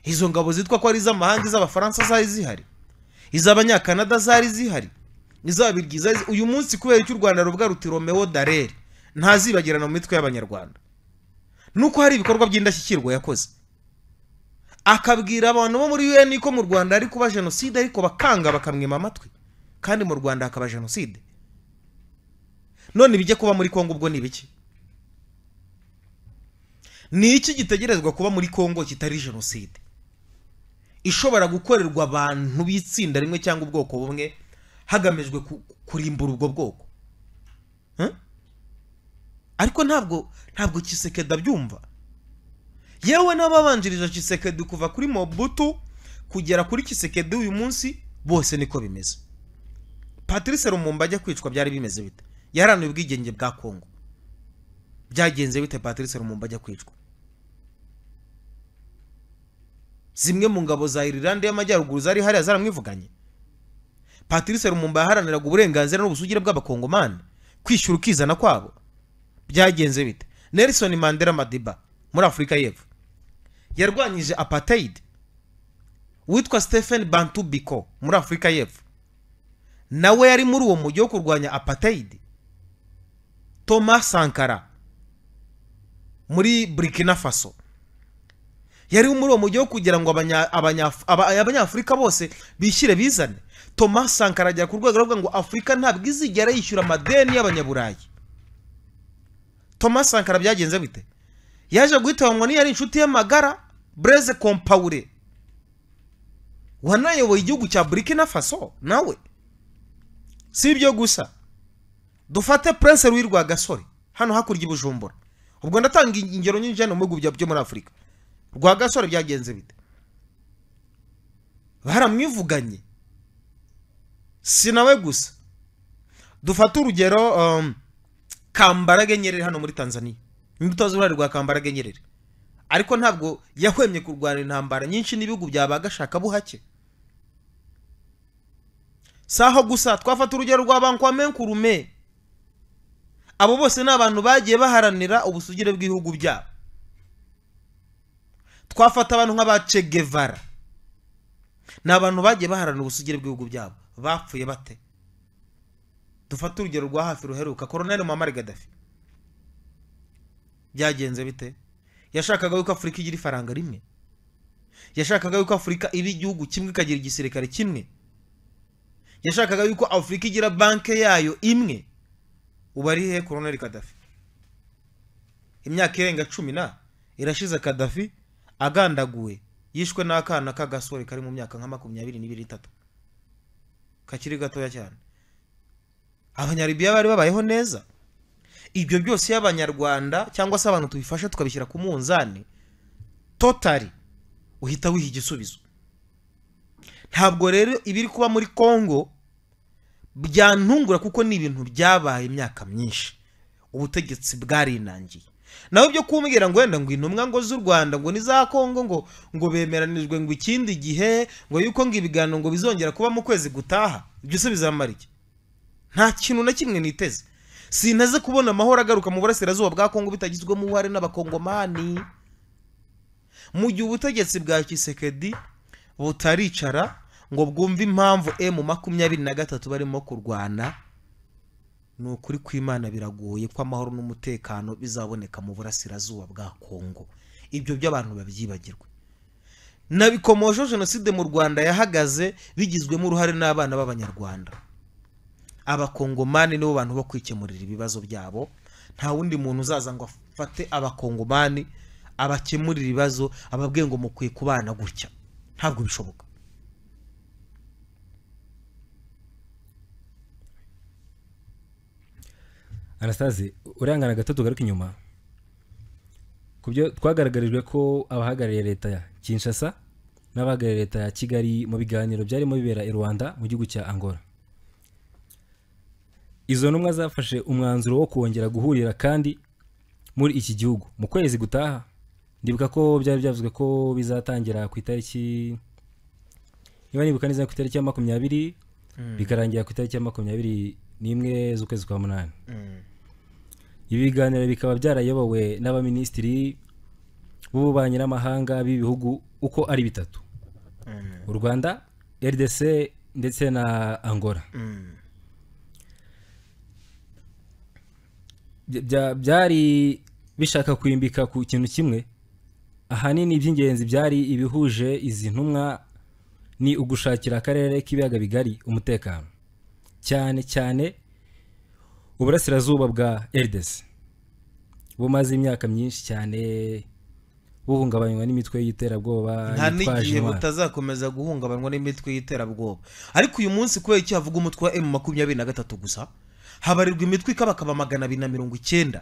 izo ngabo zitwa ko ari iz'amahanga iz'abafaransa zari zihari iz'abanyakanada zari zihari izabirya iza uyu munsi kubera icyo u rwanda ruvuga ruti romewo dareri ntazibagirana mu mitwe y'abanyarwanda nuko hari ibikorwa by'indashyikirwa yakoze akabwira abantu bo muri UN ko mu Rwanda ari kuba jenoside ariko bakanga bakamwima amatwi kandi mu Rwanda hakaba jenoside none bijya kuba muri Kongo ubwo ni biki ni iki gitegerezwa kuba muri Kongo kitari jenoside ishobora gukorerwa abantu b'itsinda rimwe cyangwa ubwoko bumwe hagamijwe kurimbura ubwo bwoko ariko ntabwo ntabwo Kisekedi abyumva yewe n'ababanjirije kisekedi kuva kuri mobutu kugera kuri kisekedi uyu munsi bose niko bimeze patrice rumumba ajya kwicwa byari bimeze bite yaranuye ubwigenge bwa kongo byagenze bite patrice rumumba ajya kwicwa zimwe mu ngabo za irilande y'amajyaruguru zari hariya zaramwivuganye patrice rumumba yaharaniraga uburenganzira n'ubusugire bw'abakongomani kwishyura ukizana kwabo byagenze bite nelson mandela madiba muri afurika y'epfo yarwanyije apartheid witwa stephen bantu biko muri afurika y'epfo nawe yari muri uwo mujyi wo kurwanya apartheid thomas sankara muri burkina faso yari muri uwo mujyi wo kugira ngo abanyafurika bose bishyire bizane thomas sankara ajya ku rwego rwo ngo afurika ntabwo izigera yishyura amadeni y'abanyaburayi thomas sankara byagenze bite yaje guhitanwa n'iyo ari inshuti y'amagara bureze kompawure wanayoboye igihugu cya burkina faso nawe si ibyo gusa dufate prince ruwi rwa gasore hano hakurya ibujumbura ubwo ndatanga ingero nyinshi hano mu bihugu byo muri afurika rwa gasore byagenze bite baramwivuganye si nawe gusa dufate urugero kambarage nyerere hano muri tanzania imbuto z'uruhare rwa kambaraga nyerere ariko ntabwo yahwemye kurwana intambara nyinshi n'ibihugu byabagashaka buhake si aho gusa twafata urugero rwa banki wa menkurume abo bose ni abantu bagiye baharanira ubusugire bw'ibihugu byabo twafata abantu nk'abace gevara ni abantu bagiye baharanira ubusugire bw'ibihugu byabo bapfuye bate dufate urugero rwa hafi ruheruka koroneri muhammad gaddafi byagenze bite yashakaga yuko afurika igira ifaranga rimwe yashakaga yuko afurika iba igihugu kimwe ikagira igisirikare kimwe yashakaga yuko afurika igira banki yayo imwe ubu ari hehe koroneri kadafi imyaka irenga cumi na irashize kadafi agandaguwe yishwe n'akana k'agasore kari mu myaka nka makumyabiri n'ibiri itatu kakiri gatoya cyane abanyaribiya bari babayeho neza ibyo byose iyo abanyarwanda cyangwa se abantu tubifasha tukabishyira ku munzani totari uhita wiha igisubizo ntabwo rero ibiri kuba muri congo byantungura kuko ni ibintu byabaye imyaka myinshi ubutegetsi bwarinangiye nawe byo kumbwira ngo wenda ngo intumwa ngo z'u rwanda ngo n'iza kongo ngo ngo bemeranijwe ngo ikindi gihe ngo yuko ngo ibiganiro ngo bizongera kuba mu kwezi gutaha ibyo se bizamara iki nta kintu na kimwe niteze sinteze kubona amahoro agaruka mu burasirazuba bwa kongo bitagizwemo uruhare n'abakongomani mu gihe ubutegetsi bwa kisekedi butaricara ngo bwumve impamvu emu makumyabiri na gatatu barimo kurwana ni ukuri kw'imana biragoye ko amahoro n'umutekano bizaboneka mu burasirazuba bwa kongo ibyo by'abantu babyibagirwe nabikomojeho jenoside mu rwanda yahagaze bigizwemo uruhare n'abana b'abanyarwanda abakongomani nibo bantu bo kwikemurira ibibazo byabo nta wundi muntu uzaza ngo afate abakongomani abakemurira ibibazo ababwiye ngo mukwiye kubana gutya ntabwo bishoboka anastase urangana gato tugaruke inyuma ku byo twagaragarijwe ko abahagarariye leta ya kinshasa n'abahagarariye leta ya kigali mu biganiro byarimo bibera i rwanda mu gihugu cya angola izo ntumwa zafashe umwanzuro wo kongera guhurira kandi muri iki gihugu mu kwezi gutaha ndibuka ko byari byavuzwe ko bizatangira ku itariki niba nibuka neza ku itariki ya makumyabiri bikarangira ku itariki ya makumyabiri n'imwe z'ukwezi kwa munani ibi biganiro bikaba byarayobowe n'abaminisitiri b'ububanyi n'amahanga b'ibihugu uko ari bitatu u rwanda rdc ndetse na angola bya- byari bishaka kwimbika ku kintu kimwe ahanini iby'ingenzi byari ibihuje izi ntumwa ni ugushakira akarere k'ibiyaga bigari umutekano cyane cyane uburasirazuba bwa erdesi bumaze imyaka myinshi cyane buhungabanywa n'imitwe y'iterabwoba nta yitwaje n'igihe intwaro. butazakomeza guhungabanywa n'imitwe y'iterabwoba ariko uyu munsi kubera iki havuga umutwe wa emu makumyabiri na gatatu gusa habarirwa imitwe ikabakaba magana abiri na mirongo icyenda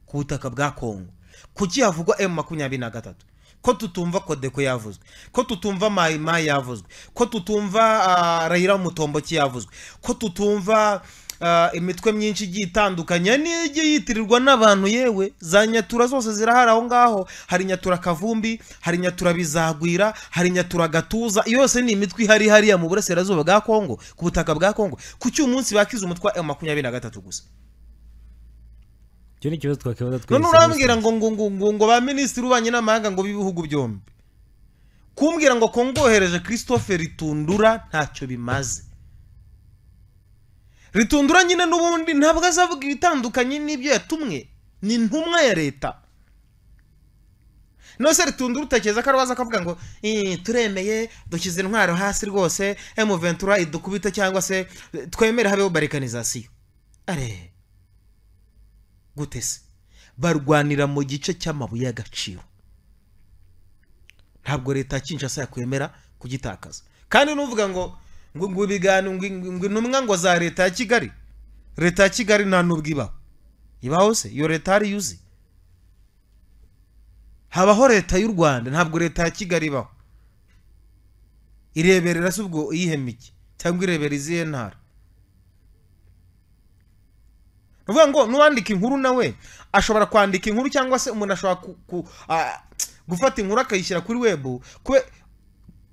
ku butaka bwa kongo kuki havugwa emu makumyabiri na gatatu ko tutumva kodeko yavuzwe ko tutumva mayimayi yavuzwe ko tutumva ah, rayira w'umutomboki yavuzwe ko tutumva ah, imitwe myinshi igiye itandukanye n'iyo yitirirwa n'abantu yewe za nyatura zose zirahari aho ngaho hari nyatura kavumbi hari nyatura bizagwira hari nyatura gatuza iyo yose ni imitwe ihari hariya mu burasirazuba bwa kongo ku butaka bwa kongo kuki uyu munsi bakize umutwe wa makumyabiri na gatatu gusa icyo ni ikibazo twakibaza twese none urambwira ngo ngo ngo ngo ngo ba minisitiri w'ububanyi n'amahanga ngo b'ibihugu byombi kumbwira ngo kongohereje christophe ritundura ntacyo bimaze ritundura nyine n'ubundi ntabwo azavuga ibitandukanye n'ibyo yatumwe ni intumwa ya leta none se ritundura utekereza ko arabaza akavuga ngo "Eh, turemeye dushyize intwaro hasi rwose emuventura idukubite cyangwa se eh, twemere habeho barikanizasiyo arebe gute se barwanira mu gice cy'amabuye y'agaciro ntabwo leta ya kinshasa yakwemera kugitakaza kandi nuvuga ngo ngo ngo ibiganiro ngo ngo intumwa ngo za leta ya kigali leta ya kigali nta nubwo ibaho ibaho se iyo leta hari yuzi habaho leta y'u rwanda ntabwo leta ya kigali ibaho ireberera se ubwo iyihemike cyangwa irebera izihe ntara uvuga ngo n'uwandika inkuru nawe ashobora kwandika inkuru cyangwa se umuntu ashobora ku- ku- a- gufata inkuru akayishyira kuri webu kube-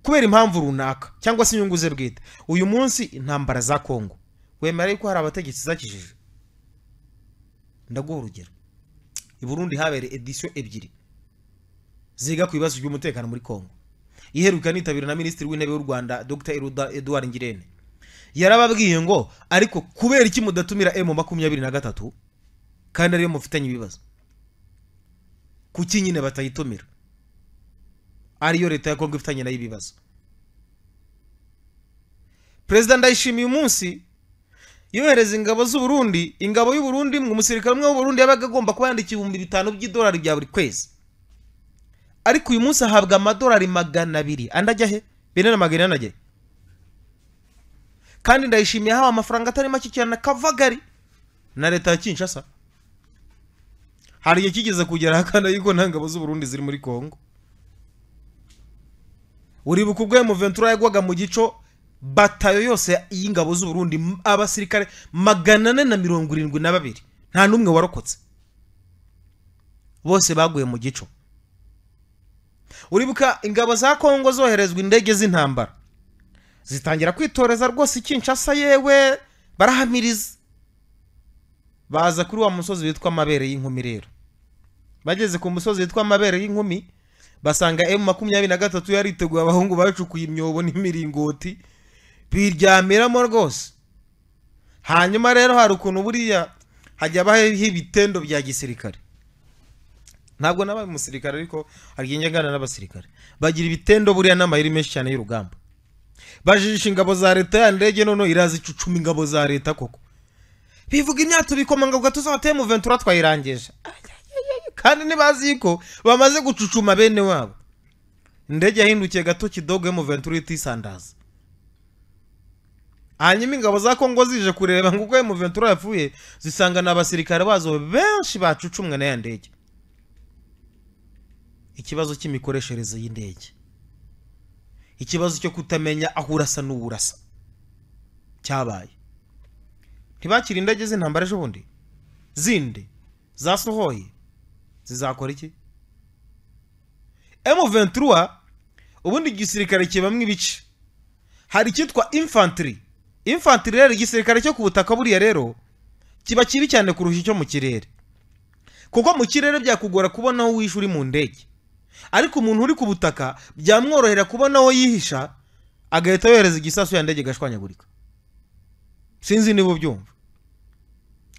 kubera impamvu runaka cyangwa se inyungu ze bwite uyu munsi intambara za kongo wemera yuko hari abategetsi zakijije ndaguha urugero i burundi habereye edisiyo ebyiri ziga ku bibazo by'umutekano muri congo iheruka nitabira na minisitiri w'intebe w'u rwanda dr Eruda- edouard ngirente yarababwiye ngo ariko kubera iki mudatumira emu makumyabiri na gatatu kandi ariyo mufitanye ibibazo kuki nyine batayitumira ariyo leta ya kongo ifitanye nayo ibibazo perezida ndayishimiye umunsi yohereza ingabo z'uburundi ingabo y'uburundi mu musirikare umwe w'uburundi yabaga agomba kuba yandika ibihumbi bitanu by'idolari bya buri kwezi ariko uyu munsi ahabwa amadolari magana abiri andi ajya he bine na magana inani ajya he? kandi ndayishimiye ahawe amafaranga atari make cyane na kavagari na leta ya kinshasa hari igihe kigeze kugera ahakana yuko nta ngabo z'uburundi ziri muri congo uribuka ubwo muventura yagwaga mu gico batayo yose y'ingabo z'uburundi m- abasirikare magana ane na mirongo irindwi na babiri nta n'umwe warokotse bose baguye mu gico uribuka ingabo za kongo zoherezwa indege z'intambara zitangira kwitoreza rwose ikinshasa yewe barahamiriza baza kuri wa musozi witwa amabere y'inkumi rero bageze ku musozi witwa amabere y'inkumi basanga emu makumyabiri na gatatu yariteguye abahungu bacukuye imyobo n'imiringoti biryamiramo rwose hanyuma rero hari ukuntu buriya hajya habaho ibitendo bya gisirikare ntabwo nabaye umusirikare ariko hari igihe njya nganira n'abasirikare bagira ibitendo buriya n'amayeri menshi cyane y'urugamba bajijisha ingabo za leta ya ndege noneho iraza icucuma ingabo za leta koko bivuga imyato bikomangabwa tuzabateye mu ventura twayirangije kandi ntibazi yuko bamaze gucucuma bene wabo indege yahindukiye gato kidogo yo mu ventura itisandaza hanyuma ingabo za kongo zije kureba ngo ubwo mu ventura yapfuye zisanga ni abasirikare bazo benshi bacucumwe na ya ndege ikibazo cy'imikoreshereze y'indege ikibazo cyo kutamenya aho urasa n'uwurasa cyabaye ntibakira indege z'intambara ejo bundi zindi zasohoye zizakora iki M23 ubundi igisirikare kibamwe ibice hari icyitwa infantry infantry rero igisirikare cyo ku butaka buriya rero kiba kibi cyane kurusha icyo mu kirere kuko mu kirere byakugora kubona aho wihisha uri mu ndege ariko umuntu uri ku butaka byamworohera kubona aho yihisha agahita yohereza igisasu ya ndege igashwanyagurika sinzi niba ubyumva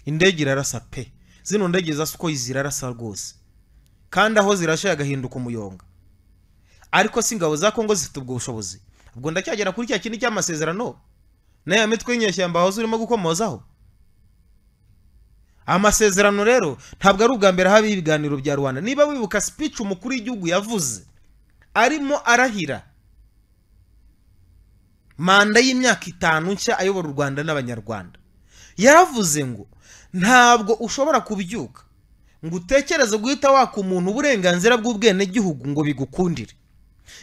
indege irarasa pe zino ndege za sukoyi zirarasa rwose kandi aho zirashe agahinduka umuyonga ariko si ingabo za kongo zifite ubwo bushobozi ubwo ndacyagera kuri cya kindi cy'amasezerano n'aya mitwe y'inyeshyamba wahoze urimo gukomozaho amasezerano rero ntabwo ari ubwa mbere habaho ibiganiro bya rubanda niba wibuka speech umukuru w'igihugu yavuze arimo arahira manda y'imyaka itanu nshya ayobora u rwanda n'abanyarwanda yaravuze ngo ntabwo ushobora kubyuka ngo utekereze guhita waka umuntu uburenganzira bw'ubwenegihugu ngo bigukundire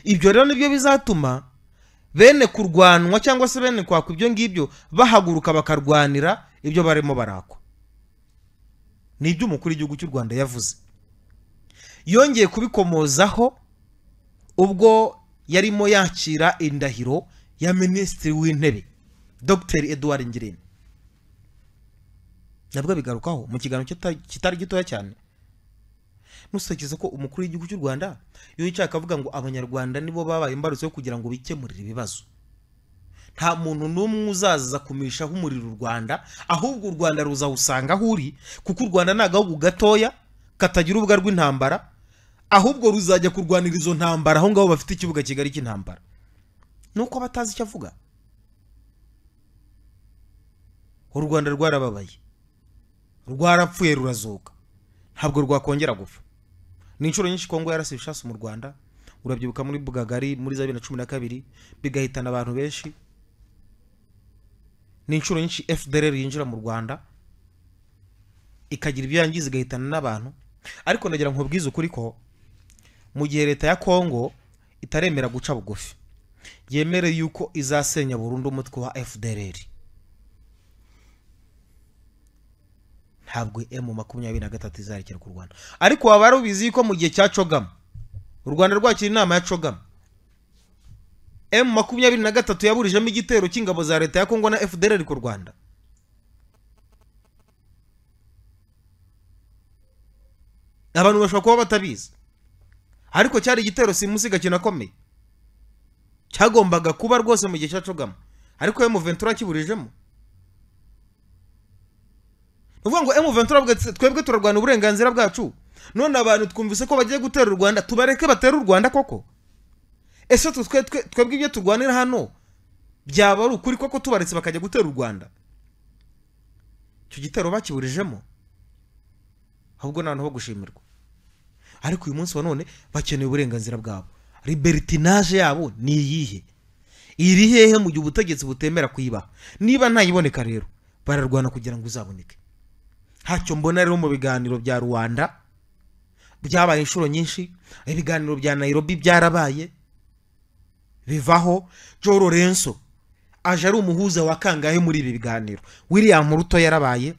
ibyo rero nibyo bizatuma bene kurwanwa cyangwa se bene kwakwa ibyo ngibyo bahaguruka bakarwanira ibyo barimo barakwa ni ibyo umukuru w'igihugu cy'u rwanda yavuze yongeye kubikomozaho ubwo yarimo yakira indahiro ya minisitiri w'intebe dr edouard ngirente nabwo bigarukaho mu kiganiro kita- kitari gitoya cyane ntusekize ko umukuru w'igihugu cy'u rwanda iyo yicaye akavuga ngo abanyarwanda nibo babaye imbarutso yo kugira ngo bikemurire ibibazo nta muntu n'umwe uzaza kumishaho umuriro u rwanda ahubwo u rwanda ruzawusanga aho uri kuko u rwanda ni agahugu gatoya katagira urubuga rw'intambara ahubwo ruzajya kurwanira izo ntambara aho ngaho bafite ikibuga kigari cy'intambara nuko batazi icyo avuga u rwanda rwarababaye rwarapfuye rurazuka ntabwo rwakongera gupfa ni inshuro nyinshi kongo yarasiye ishasi mu rwanda urabyibuka muri bugagari muri za bibiri na cumi na kabiri bigahitana abantu benshi ni inshuro nyinshi fdr yinjira mu rwanda ikagira ibyo yangiza igahitana n'abantu ariko ndagira ngo nkubwize ukuri ko mu gihe leta ya kongo itaremera guca bugufi yemere yuko izasenya burundu umutwe wa fdr ntabwo emu makumyabiri na gatatu izarekera ku rwanda ariko waba wari ubizi yuko mu gihe cya cogama u rwanda rwakira inama ya cogama emu makumyabiri na gatatu yaburijemo igitero cy'ingabo za leta ya kongo na fdr ku rwanda abantu bashobora kuba batabizi ariko cyari igitero simusiga kinakomeye cyagombaga kuba rwose mu gihe cya cogama ariko emu ventura akiburijemo ni ukuvuga ngo emu ventura avuga ati, twebwe turarwanya uburenganzira bwacu none abantu twumvise ko bagiye gutera u rwanda tubareke batera u rwanda koko ese twe- twe- twe- twebwe ibyo turwanira hano byaba ari ukuri koko tubaretse bakajya gutera u rwanda icyo gitero bakiburijemo ahubwo ni ahantu ho gushimirwa ariko uyu munsi wa none bakeneye uburenganzira bwabo libertinaje yabo ni iyihe iri hehe mu gihe ubutegetsi butemera kuyibaha niba ntayiboneka rero bararwana kugira ngo uzaboneke ntacyo mbona rero mu biganiro bya rwanda byabaye inshuro nyinshi ibiganiro bya nairobi byarabaye bivaho joe lorenzo aje ari umuhuza wa kangahe muri ibi biganiro william ruto yarabaye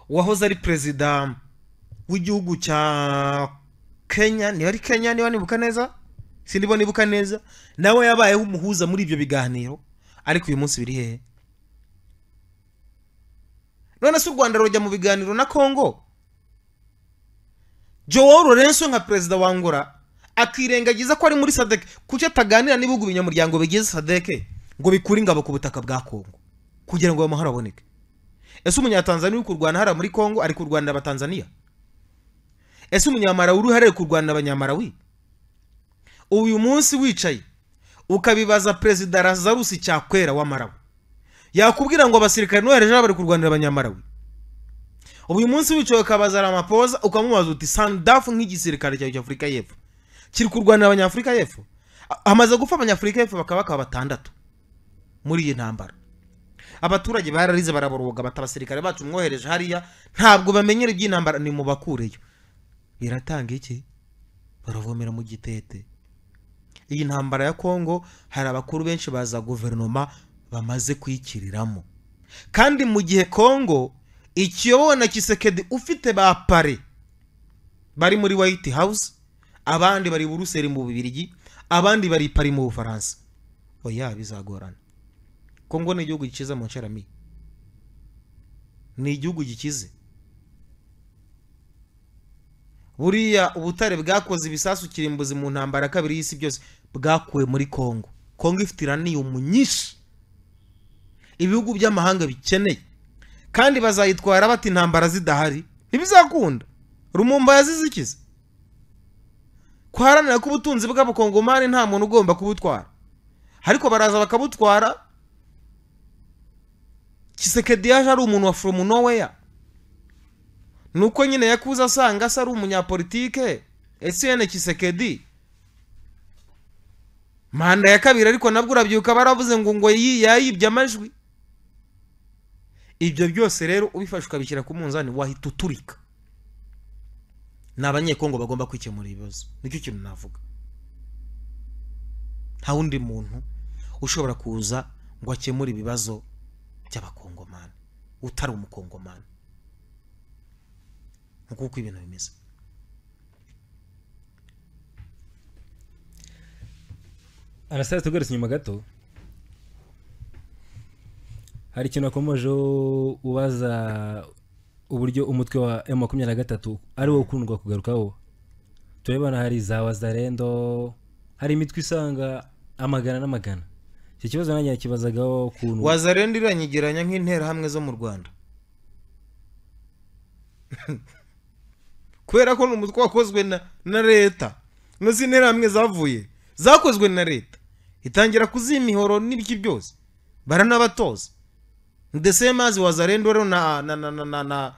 uwahoze ari perezida w'igihugu cya kenya niba ari kenya niba nibuka neza sindibona nibuka neza nawe yabayeho umuhuza muri ibyo biganiro ariko uyu munsi biri hehe none se u rwanda rujya mu biganiro na congo joao lorenzo nka perezida wa angola akirengagiza ko ari muri sadeke kuki ataganira n'ibihugu binyamuryango bigize sadeke ngo bikure ingabo ku butaka bwa kongo kugira ngo ayo mahoro aboneke ese umunyatanzaniya uri kurwana hariya muri kongo ari kurwanira abatanzaniya ese umunyamarawi uri hariya ari kurwanira abanyamarawi uyu munsi wicaye ukabibaza perezida lazarusi cyakwera wa marawi yakubwira ngo abasirikare n'uhereje bari kurwanira abanyamarawi uyu munsi wicaye ukabaza ramapoza ukamubaza uti sandafu nk'igisirikare cyawe cy'afurika y'epfo kiri kurwanira abanyafurika y'epfo A- hamaze gupfa abanyafurika y'epfo bakaba bakaba batandatu muri iyi ntambara abaturage bararize baraboroga bata abasirikare bacu mwohereje hariya ntabwo bamenyera iby'intambara ni mu bakureyo biratanga iki baravomera mu gitete iyi ntambara ya kongo hari abakuru benshi baza guverinoma bamaze kuyikiriramo kandi mu gihe kongo ikiyobowe na kisekedi ufite ba pare bari muri white house abandi bari buruseli mu bubirigi abandi bari i pari mu bufaransa oya bizagorana kongo ni igihugu gikize mu nceramiye ni igihugu gikize buriya ubutare bwakoze ibisasu kirimbuzi mu ntambara ya kabiri y'isi byose bwakuwe muri kongo kongo ifite iraniyumu nyinshi ibihugu by'amahanga bikeneye kandi bazayitwara bati intambara zidahari ntibizakunda rumumba yazizikiza kwaharanira ko ubutunzi bw'abakongomani nta muntu ugomba kubutwara ariko baraza bakabutwara kisekedi yaje ari umuntu wa from nowhere nuko nyine yakuza asanga se ari umunyapolitike esiyene kisekedi manda ya kabiri ariko nabwo urabyuka baravuze ngo ngo yi- yayibye amajwi ibyo byose rero ubifashe ukabishyira ku munzani wahita uturika ni abanyekongo bagomba kwikemura ibibazo nicyo kintu navuga nta wundi muntu ushobora kuza ngo akemure ibibazo by'abakongomani utari umukongomani nk'uko ibintu bimeze anasitade tugarutse inyuma gato hari ikintu wakomejeho ubaza uburyo umutwe wa emu makumyabiri na gatatu ari wo ukundwa kugarukaho turabona hari za wazarendo hari imitwe isanga amagana n'amagana iki kibazo nanjye nakibazagaho ukuntu wazarenda iranyegeranya nk'interahamwe zo mu rwanda kubera ko ni umutwe wakozwe na, na leta ino si interahamwe zavuye zakozwe na leta itangira kuziha imihoro n'ibiki byose baranabatoza ndetse mazi wazarenda rero na na na na na na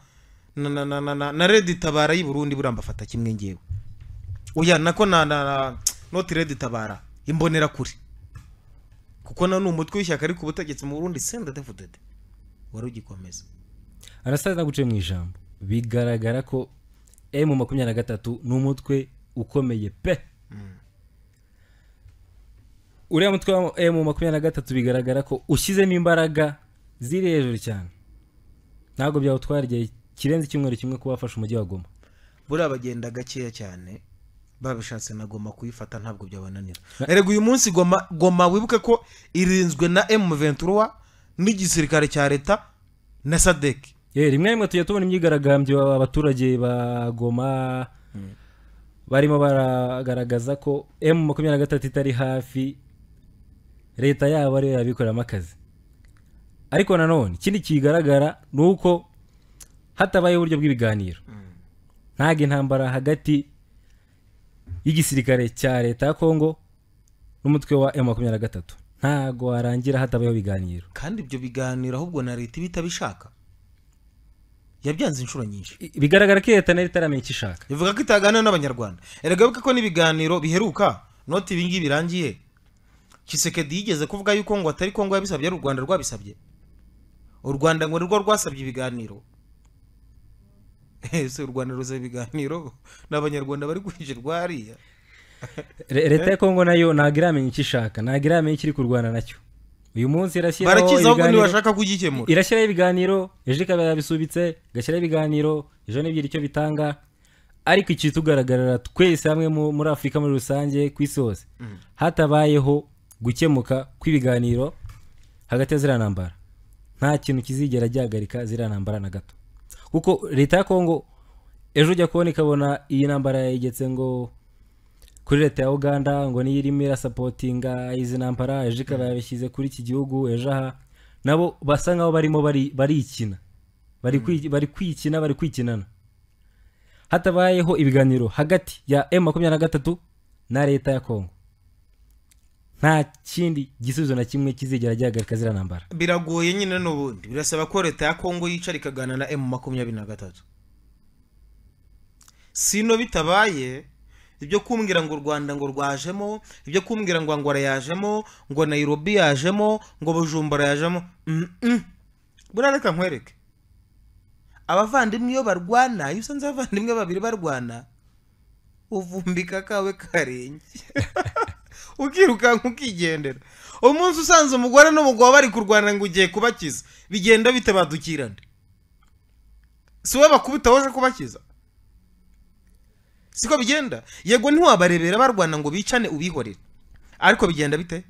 na na na na na na red itabara y'i burundi burambafata kimwe ngewe oya nako na na na noti red itabara imbonerakure kuko na ni umutwe w'ishyaka ariko ubutegetsi mu burundi senda devudede wari ugikomeza anasitade naguciye mu ijambo bigaragara ko emu makumyabiri na gatatu ni umutwe ukomeye pe uriya mutwe wa emu makumyabiri na gatatu bigaragara ko ushyizemo imbaraga ziri hejuru cyane ntabwo byawutwara igihe kirenze icyumweru kimwe kuba wafashe umujyi wa goma buriya bagenda gakeya cyane babishatse na goma kuyifata ntabwo byabananira erega uyu munsi goma goma wibuke ko irinzwe na m ventura n'igisirikare cya leta na sadek Eh, rimwe na rimwe tujya tubona imyigaragambyo abaturage ba goma barimo baragaragaza ko emu makumyabiri na gatatu itari hafi leta yabo ariyo yabikoreramo akazi ariko nanone ikindi kigaragara ni uko hatabayeho uburyo bw'ibiganiro ntabwo intambara hagati y'igisirikare cya leta ya kongo n'umutwe wa emu makumyabiri na gatatu ntabwo warangira hatabayeho ibiganiro kandi ibyo biganiro ahubwo na leta iba itabishaka yabyanze inshuro nyinshi I- bigaragara ko leta nayo itaramenya icyo ishaka ivuga ko itaganira n'abanyarwanda erega wibuke ko n'ibiganiro biheruka noti ibingibi birangiye kisekedi yigeze kuvuga yuko ngo atari kongo yabisabye ari u rwanda rwabisabye u rwanda ngo nirwo rwasabye ibiganiro ese u rwanda ruzaba ibiganiro n'abanyarwanda bari kwinjirwa hariya Re- leta ya kongo nayo ntabwo iramenya icyo ishaka ntabwo iramenya icyo iri kurwana nacyo uyu munsi irashyiraho barakiza ahubwo ibiganiro ntibashaka kugikemura irashyiraho ibiganiro ejo ikaba yabisubitse igashyiraho ibiganiro ejo n'ibyira icyo bitanga ariko ikitugaragarira twese hamwe mu- muri afurika muri rusange ku isi hose hatabayeho gukemuka kw'ibiganiro hagati ya ziriya ntambara nta kintu kizigera gihagarika ziriya ntambara na gato kuko leta ya kongo ejo ujya kubona ikabona iyi ntambara yayigetse ngo kuri leta ya uganda ngo niyo irimo irasapotinga izi ntambara ejo ikaba yabishyize kuri iki gihugu ejo aha nabo basa nkaho barimo bari- barikina bari kwi- bari kwikina bari kwikinana hatabayeho ibiganiro hagati ya emu makumyabiri na gatatu na leta ya kongo nta kindi gisubizo na kimwe kizigera gihagarika ziriya ntambara biragoye nyine n'ubundi birasaba ko leta ya kongo yicara ikaganira na emu makumyabiri na gatatu sino bitabaye ibyo kumbwira ngo u rwanda ngo rwajemo ibyo kumbwira ngo angola yajemo ngo nayirobi yajemo ngo bujumbura yajemo Mm-mm. buriya reka nkwereke abavandimwe iyo barwana iyo usanze abavandimwe babiri barwana uvumbika kawe karenge ukirukanka ukigendera umunsi usanze umugore n'umugabo bari kurwana ngo ugiye kubakiza bigenda bitabadukirana si wowe bakubita waje kubakiza siko bigenda yego ntiwabarebera barwana ngo bicane ubihorere ariko bigenda bite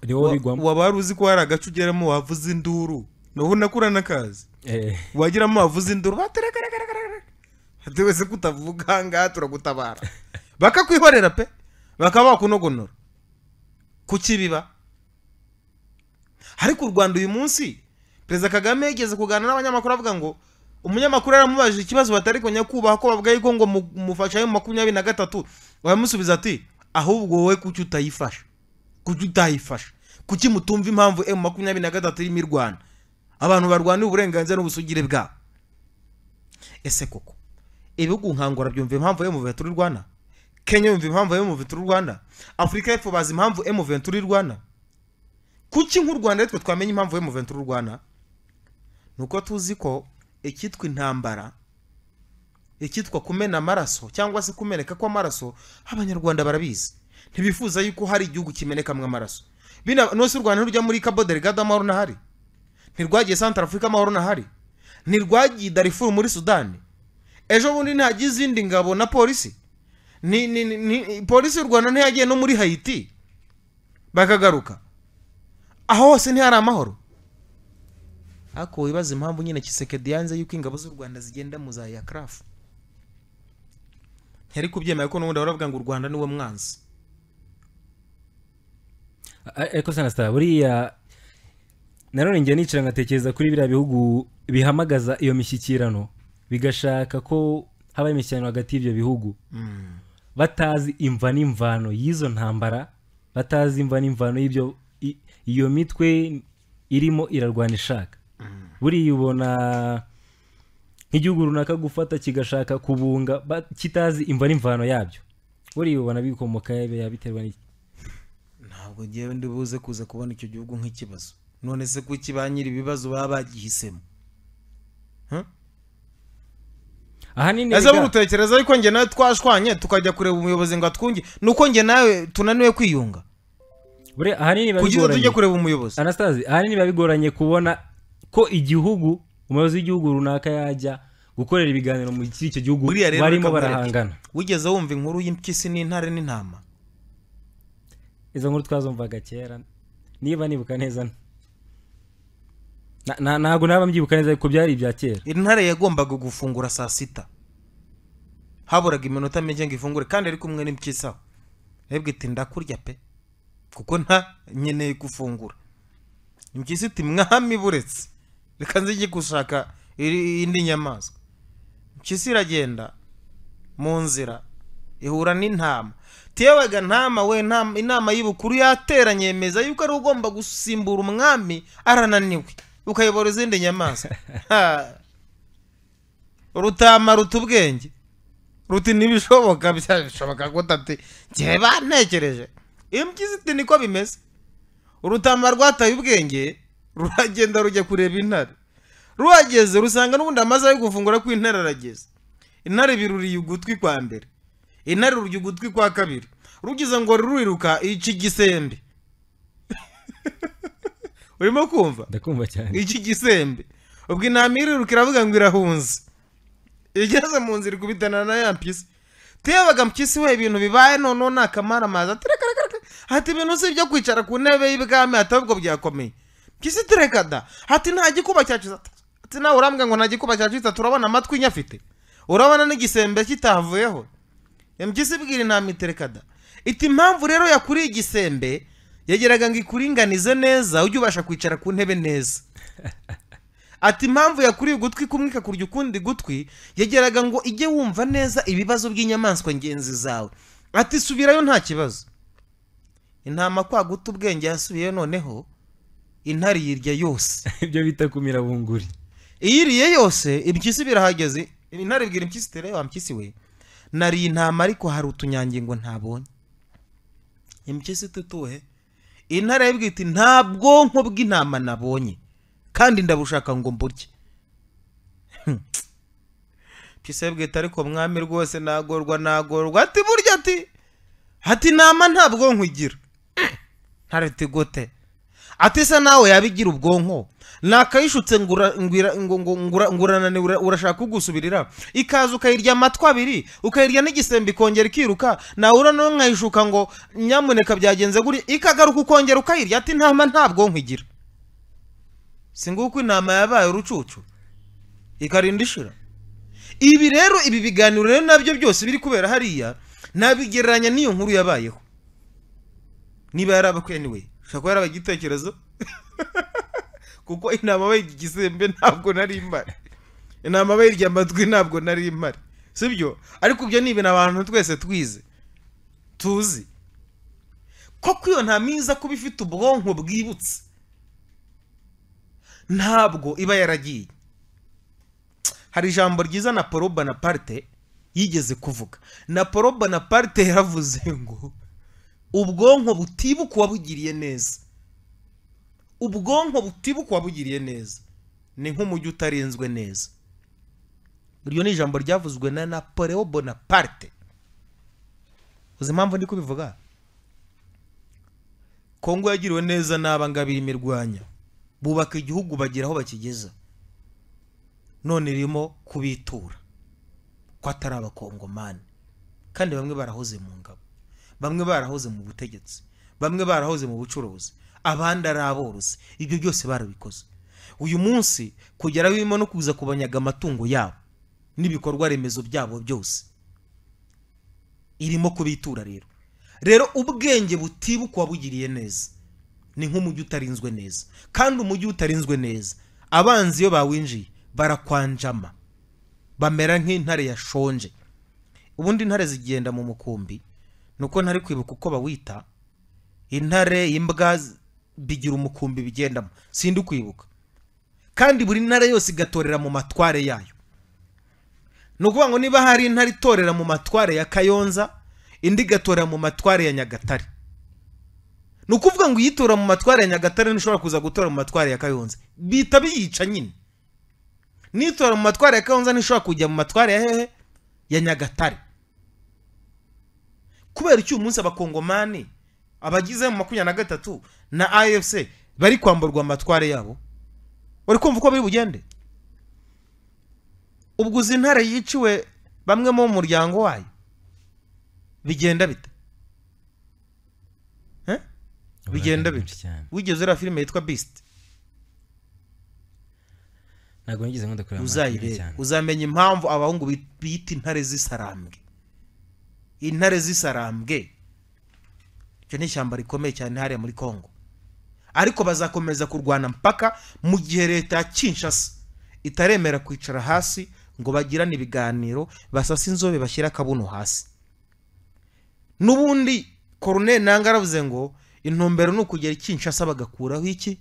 ni wowe bigwamo waba wari uzi ko hari agace ugeramo wavuza induru naho unakura n'akazi Eh, wageramo wavuze induru baterekerekerekerekereke wese ko utavuga aha ngaha turagutabara bakakwihorera pe bakaba bakunogonora kuki biba ariko u rwanda uyu munsi perezida kagame yigeze kuganira n'abanyamakuru avuga ngo umunyamakuru yaramubajije ikibazo batari kujya kubaha ko bavuga yuko ngo mu- mufashe ayo makumyabiri na gatatu baramusubiza ati ahubwo wowe kuki utayifasha kuki utayifasha kuki mutumva impamvu emu makumyabiri na gatatu irimo irwana abantu barwanira uburenganzira n'ubusugire bwabo ese koko ibihugu nka Angola byumva impamvu emu turi rwana kenya yumva impamvu emu turi rwana afurika y'epfo bazi impamvu emu turi rwana kuki nk'u rwanda twe twamenya impamvu emu turi rwana ni uko tuzi ko icyitwa intambara icyitwa kumena amaraso cyangwa se kumeneka kw'amaraso abanyarwanda barabizi ntibifuza yuko hari igihugu kimenekamo amaraso bino n'usi u rwanda ntirujya muri cabo delgado amahoro n'ahari ntirwagiye santara afurika amahoro n'ahari ntirwagiye darifuru muri sudani ejo bundi ntihagiye izindi ngabo na polisi ni, ni, ni, ni, polisi y'u rwanda ntiyagiye no muri hayiti bakagaruka aho hose ntihari amahoro ariko wibaza impamvu nyine kisekedi yanze yuko ingabo z'u rwanda zigenda mu za yakarafu ntiyari kubyemera ko n'ubundi baravuga ngo u rwanda niwe mwanzi a- ariko sanasita buriya nanone njye nicara ngatekereza kuri biriya bihugu bihamagaza iyo mishyikirano bigashaka ko haba imishyikirano hagati y'ibyo bihugu batazi imva n'imvano y'izo ntambara batazi imva n'imvano y'ibyo i- iyo mitwe irimo irarwana ishaka buriya ubona nk'igihugu runaka gufata kigashaka kubunga ba- kitazi imva n'imvano yabyo buriya ubona bikomoka biba biterwa n'iki ntabwo ngewe ndibuze kuza kubona icyo gihugu nk'ikibazo none se kuki ba nyiri ibibazo baba bagihisemo ahanini ese biga- buri utekereza yuko njye nawe twashwanye tukajya kureba umuyobozi ngo atwunge nuko njye nawe tunaniwe kwiyunga buriya ahanini biba kugira tujye bigoranye kureba umuyobozi anastase ahanini biba bigoranye kubona ko igihugu umuyobozi w'igihugu runaka yajya gukorera ibiganiro mu kiri icyo gihugu Buriya rero barimo reka nkwereke. barahangana wigeze wumva inkuru y'impyisi n'intare n'intama izo nkuru twazumvaga kera niba nibuka neza Na- na- ntabwo naba mbyibuka neza ariko byari ibya kera intare yagombaga gufungura saa sita haburaga iminota mike ngo ifungure kandi ari kumwe n'impyisa rebwe iti ndakurya pe kuko nta nkeneye gufungura impyisa iti mwami buretse reka nzige gushaka iri- indi nyamaswa impyisa iragenda mu nzira ihura n'intama tiyewega ntama we ntama- inama y'ubukuru yateranye yemeza yuko ari ugomba gusimbura umwami arananiwe ukayobora izindi nyamaswa Ha. rutama ruta ubwenge ruti ntibishoboka byabishoboka gute ati njye bantekereje impyisi iti niko bimeze urutama rwataye ubwenge ruragenda rujya kureba intare ruhageze rusanga n'ubundi amasaha yo gufungura ko intare arageze intare biruriye ugutwi kwa mbere intare rurya ugutwi kwa kabiri rugize ngo ruriruka ica igisembe urimo kumva ndakumva cyane iki gisembe ubwo intama iriruka iravuga ngo irahunze igeze mu nzira ikubitana na ya mpyisi tebaga mpyisi we ibintu bibaye noneho nta kamara amazi atirekarekareka hati ibintu si ibyo kwicara ku ntebe y'ibwami hati ahubwo byakomeye mpyisi tirekada hati nta gikuba cyacu hati nawe urambwira ngo nta gikuba cyacu itatu urabona amatwi nyafite urabona n'igisembe kitavuyeho mpyisi ibwira intama iterekada iti impamvu rero yakuriye igisembe yageraga ngo ikuringanize neza ujye ubasha kwicara ku ntebe neza ati impamvu yakuriye ugutwi kumwe ikakurya ukundi gutwi yageraga ngo ijye wumva neza ibibazo by'inyamaswa ngenzi zawe ati subirayo nta kibazo intama kwa guta ubwenge yasubiyeyo noneho intare yirya yose ibyo bita kumira bunguri iyiriye yose impyisi birahageze intare ibwira impyisi tere wa mpyisi we nariye intama ariko hari utunyangingo ntabonye impyisi tutuhe intare yibwira iti nta bwonko bw'intama nabonye kandi ndabushaka ngo mburye impyisi yibwira iti ariko mwami rwose nagorwa nagorwa ati burya ati ati intama nta bwonko igira ntare iti gute ati se nawe yabigira ubwonko nakayishutse ngura- ngwira- ngo- ngo- ngura- ngurananira urashaka kugusubirira ikaza ukayirya amatwi abiri ukayirya n'igisembe ikongera ikiruka nahura nayo nkayishuka ngo nyamuneka byagenze guri ikagaruka ukongera ukayirya ati intama nta bwonko igira si nguko intama yabaye urucucu ikarinda ishira ibi rero ibi biganiro rero nabyo byose biri kubera hariya nabigereranya n'iyo nkuru yabayeho niba yarabakwe anyway ushobora kuba yarabaye igitekerezo kuko intama bayirya igisembe ntabwo nari impari intama bayirya amatwi ntabwo nari impari sibyo ariko ibyo ni ibintu abantu twese twize tuzi koko iyo ntama iza kuba ifite ubwonko bwibutse ntabwo iba yaragiye hari ijambo ryiza na poro bonaparte yigeze kuvuga na poro bonaparte yaravuze ngo ubwonko butibuka uwabugiriye neza ubwonko butibuka uwabugiriye neza ni nk'umujyi utarinzwe neza iryo ni ijambo ryavuzwe na napoleon bonaparte uzi impamvu ndi kubivuga kongo yagiriwe neza n'aba ngaba imirwanya bubaka igihugu bagira aho bakigeza none irimo kubitura ko atari abakongomani kandi bamwe barahoze mu ngabo bamwe barahoze mu butegetsi bamwe barahoze mu bucuruzi abandi ari aborozi ibyo byose barabikoze uyu munsi kugera aho birimo no kuza kubanyaga amatungo yabo n'ibikorwa remezo byabo byose irimo kubitura rero rero ubwenge butibuka uwabugiriye neza ni nk'umujyi utarinzwe neza kandi umujyi utarinzwe neza abanzi iyo bawinjiye barakwanjama bamera nk'intare yashonje ubundi intare zigenda mu mukumbi ni uko ntari kwibuka uko bawita intare imbwa z- bigira umukumbi bigendamo sindi kwibuka kandi buri ntare yose igatorera mu matware yayo ni ukuvuga ngo niba hari intare itorera mu matware ya kayonza indi igatorera mu matware ya nyagatare ni ukuvuga ngo iyitora mu matware ya nyagatare ntishobora kuza gutora mu matware ya kayonza bihita biyica nyine nitora mu matware ya kayonza ntishobora kujya mu matware ya hehe ya nyagatare kubera iki uyu munsi abakongomani abagize mu makumyabiri na gatatu na afc bari kwamburwa amatware yabo uri kumva uko biri bugende ubwo uzi intare yiciwe bamwe mu muryango wayo bigenda bite Eh? bigenda bite Abantu benshi cyane. wigeze uriya filime yitwa bisiti ntabwo nigeze nkunda kureba amahame uzayirebe cyane uzamenya impamvu abahungu bi- bita intare z'isarambwe intare z'isarambwe icyo ni ishyamba rikomeye cyane hariya muri congo ariko bazakomeza kurwana mpaka mu gihe leta ya kinshasa itaremera kwicara hasi ngo bagirane ibiganiro basase inzobe bashyire akabuno hasi n'ubundi koroneri nanga aravuze ngo intumbero ni ukugera i kinshasa bagakuraho iki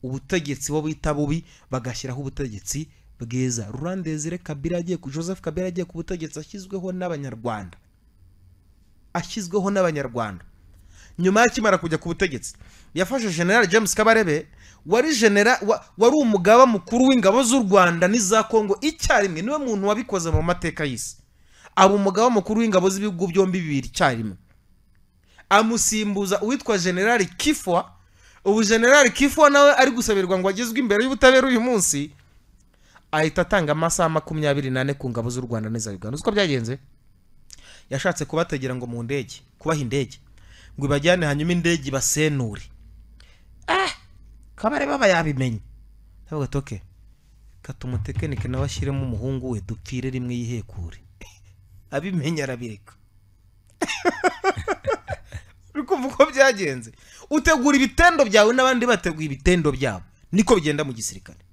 ubutegetsi bo bita bubi bagashyiraho ubutegetsi bwiza rurandezire kabira agiye ku joseph kabira agiye ku butegetsi ashyizweho n'abanyarwanda ashyizweho n'abanyarwanda nyuma y'akimara kujya ku butegetsi yafashe general james kabarebe wari genera wa, wari umugaba mukuru w'ingabo z'u rwanda n'iza kongo icyarimwe niwe muntu wabikoze mu mateka y'isi aba umugaba mukuru w'ingabo z'ibihugu byombi bibiri icyarimwe amusimbuza uwitwa general kifwa ubu general kifwa nawe ari gusabirwa ngo agezwe imbere y'ubutabera uyu munsi ahita atanga amasaha makumyabiri n'ane ku ngabo z'u rwanda n'iza uganda uko byagenze yashatse kubategera ngo mu ndege kubaha indege ngo ibajyane hanyuma indege ibasenure ah kabare baba yabimenye ntabwo gatoke kata umutekenike nawe ashyiremo umuhungu we dupfire rimwe yihekure abimenye arabireka uri kumva uko byagenze utegura ibitendo byawe n'abandi bateguye ibitendo byabo niko bigenda mu gisirikare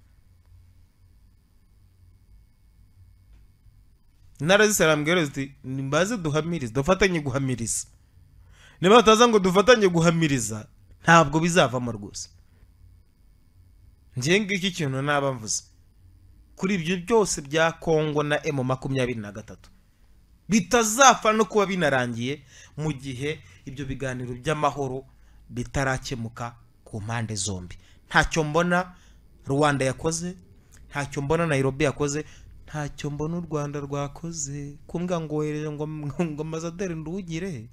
intara z'isarambwero ziti nimbaze duhamirize dufatanye guhamiriza niba bataza ngo dufatanye guhamiriza ntabwo bizavamo rwose ngiye ngiki ikintu naba mvuze kuri ibyo byose bya kongo na emu makumyabiri na gatatu bitazapfa no kuba binarangiye mu gihe ibyo biganiro by'amahoro bitarakemuka ku mpande zombi ntacyo mbona rwanda yakoze ntacyo mbona nairobi yakoze ntacyo mbona u rwanda rwakoze kumbwa ngo wohereje ngo ngo ambasaderi ndungire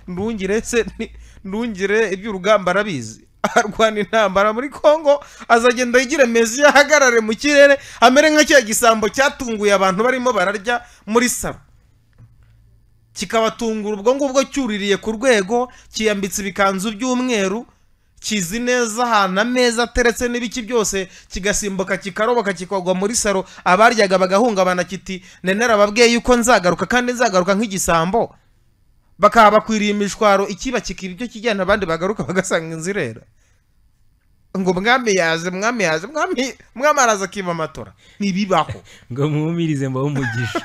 ndungire se ni- ndungire iby'urugamba arabizi arwana intambara muri congo azagenda yigira mezi ahagarare mu kirere amere nka cya gisambo cyatunguye abantu barimo bararya muri salo kikabatungura ubwo ngubwo cyuririye ku rwego kiyambitse ibikanzu by'umweru kizi neza ahantu ameza ateretse n'ibiki byose kigasimbuka kikaroboka kikagwa muri saro abaryaga bagahungabana kiti nenera ababwiye yuko nzagaruka kandi nzagaruka nk'igisambo bakaba bakwiriye imishwaro ikiba kikiba ibyo kijyana abandi bagaruka bagasanga inzu irera ngo mwami yaje mwami yaje mwami mwami araza akiba amatora ntibibaho ngo mwumirize mbaho umugisha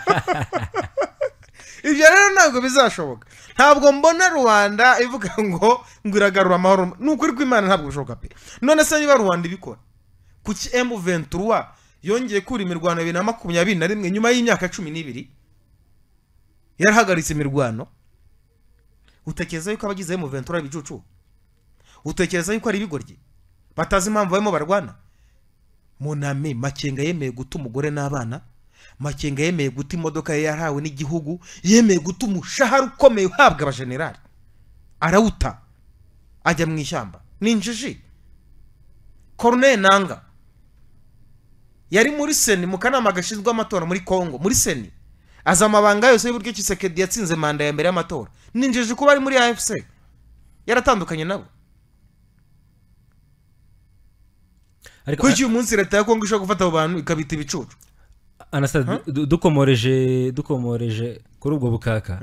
ibyo rero ntabwo bizashoboka ntabwo mbona rubanda ivuga ngo ngo iragarura amahoro ni ukuri kw'imana ntabwo bishoboka pe none se niba rubanda ibikora kuki emu ventura yongeye kura imirwano bibiri na makumyabiri na rimwe nyuma y'imyaka cumi n'ibiri yarahagaritse imirwano utekereza yuko abagize emu ventura ari ibicucu utekereza yuko ari ibigoryi batazi impamvu barimo barwana munami makenga yemeye guta umugore n'abana makenga yemeye guta imodoka ye yarahawe n'igihugu yemeye guta umushahara ukomeye uhabwa abajenerali arawuta ajya mu ishyamba ni injiji koroneri nanga yari muri seni mu kanama gashinzwe amatora muri congo muri seni azi amabanga yose y'uburyo kisekedi yatsinze manda ya mbere y'amatora ni injiji kuba ari muri afc yaratandukanye nabo ariko kuri uyu munsi leta ya congo ishobora gufata abo bantu ikabita ibicucu anasitade dukomoreje dukomoreje kuri ubwo bukaka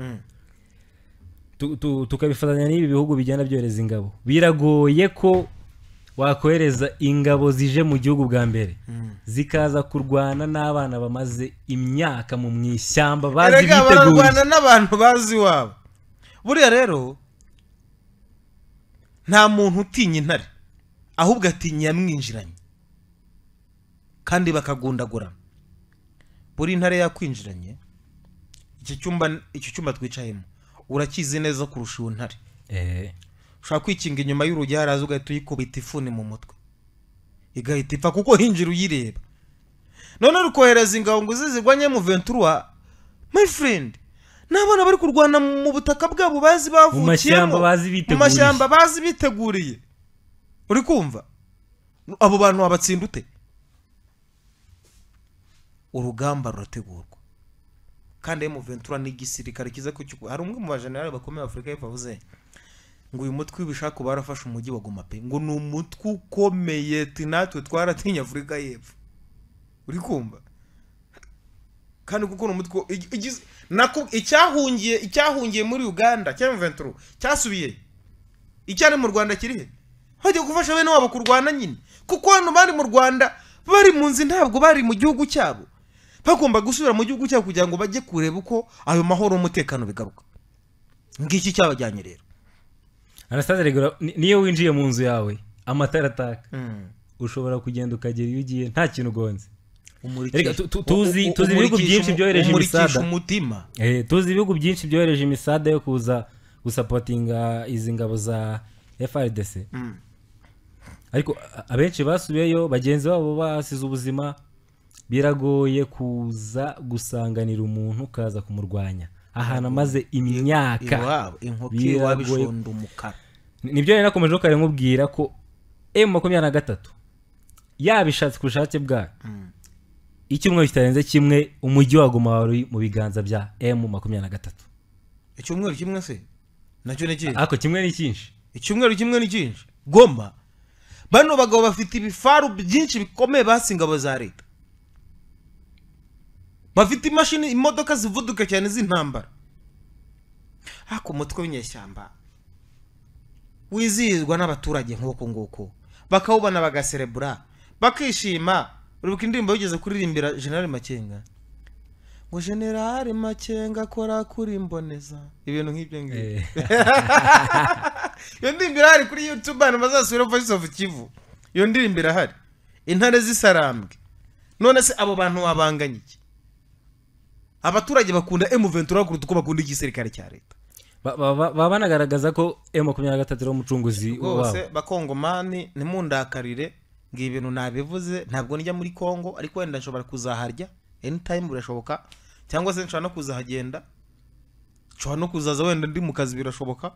Tu- tu- tukabifatanya n'ibi bihugu bigenda byohereza ingabo biragoye ko wakohereza ingabo zije mu gihugu bwa mbere zikaza kurwana n'abana bamaze imyaka mu mu ishyamba bazi erega bararwana biteguye n'abantu bazi iwabo buriya rero nta muntu utinya intare ahubwo atinya iyamwinjiranye kandi bakagundagurana buri intare yakwinjiranye iki cyumba iki cyumba twicayemo urakizi neza kurusha uwo ntare Eh, ushobora kwikinga inyuma y'urugi haraza ugahita uyikubita ifuni mu mutwe igahita ipfa kuko hinjira uyireba none uri kohereza ingabo ngo uze zirwanye mu ventura my friend ni abana bari kurwana mu butaka bwabo bazi bavukiyemo mashyamba bazi biteguriye. mu mashyamba bazi biteguriye uri kumva abo bantu wabatsinda ute urugamba rurategurwa kandi mu ventura ni igisirikare kiza ku cyuku hari umwe mu bajenerali bakomeye afurika y'epfo avuze ngo uyu mutwe ubishaka uba warafashe umujyi wa goma pe ngo ni umutwe ukomeye ati natwe twaratinye afurika y'epfo uri kumva kandi kuko ni umutwe igi- igize- nako icyahungiye icyahungiye muri uganda cya mventuro cyasubiye icyari mu rwanda kirihe bajya gufasha bene wabo kurwana nyine kuko hano bari mu rwanda bari mu nzi ntabwo bari mu gihugu cyabo bagomba gusubira mu gihugu cyabo kugira ngo bajye kureba uko ayo mahoro n'umutekano bigaruka ngiki cyabajyanye rero anastase regura ni- niyo winjiye mu nzu yawe amatara ataka ushobora kugenda ukagera iyo ugiye nta kintu ugonze Reka, tu- tu- tuzi- U- u- tuzi ibihugu umurikisha byinshi umu- byohereje umurikisha ibisada. umutima Eh, tuzi ibihugu byinshi byohereje imisada yo kuza gusapotinga izi ngabo za frdc ariko a- abenshi basubiyeyo bagenzi babo basize ubuzima biragoye kuza gusanganira umuntu ukaza kumurwanya ahantu amaze imyaka iwabo inkoko Biragoye. iwabo ishonda umukara Ni- nibyo rero nakomeje kare nkubwira ko emu makumyabiri na gatatu yabishatse ku bushake bwayo icyumweru kitarenze kimwe umujyi waguma wari mu biganza bya emu makumyabiri na gatatu icyumweru kimwe se nacyo ni ikihe ariko kimwe ni cyinshi icyumweru kimwe ni cyinshi goma bano bagabo bafite ibifaru byinshi bikomeye basi ingabo za leta bafite imashini imodoka zivuduka cyane z'intambara ariko umutwe w'inyeshyamba wizihizwa n'abaturage nk'uko nguko bakawubona bagaserebura bakishima uribuka indirimbo yigeze kuririmbira generali makenga ngo generali makenga akora kuri imboneza ibintu nk'ibyo ngibyo Eh. iyo ndirimbo irahari kuri youtube abantu bazasubira voice of kivu iyo ndirimbo irahari intare zisarambwe none se abo bantu wabanganya iki abaturage bakunda emu ventura kuruta uko bakunda igisirikare cya leta Ba- ba- ba- baba banagaragaza ko emu makumyabiri na gatatu ari umucunguzi wabo rwose bakongomani ntimundakarire ngo ibintu nabivuze ntabwo njya muri congo ariko wenda nshobora kuzaharya anytime birashoboka cyangwa se nshobora no kuzahagenda nshobora no kuzaza wenda ndi mu kazi birashoboka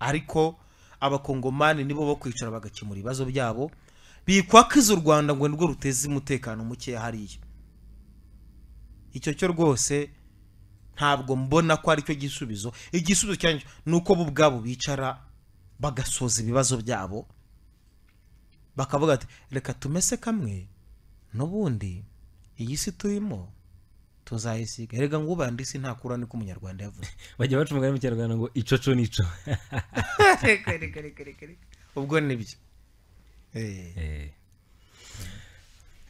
ariko abakongomani nibo bo kwicara bagakemura ibibazo byabo bikwakiza u rwanda ngo nirwo ruteze umutekano mukeya hariya icyo cyo rwose ntabwo mbona ko aricyo gisubizo igisubizo cyanjye ni uko bo ubwabo bicara bagasoza ibibazo byabo bakavuga ati reka tumese kamwe n'ubundi iyi si turimo tuzayisiga erega ngubande isi ntakura niko umunyarwanda yavuze bajya baca umugani mu kinyarwanda ngo icoco nico reka reka reka reka reka ubwo nibyo Eh, Eh.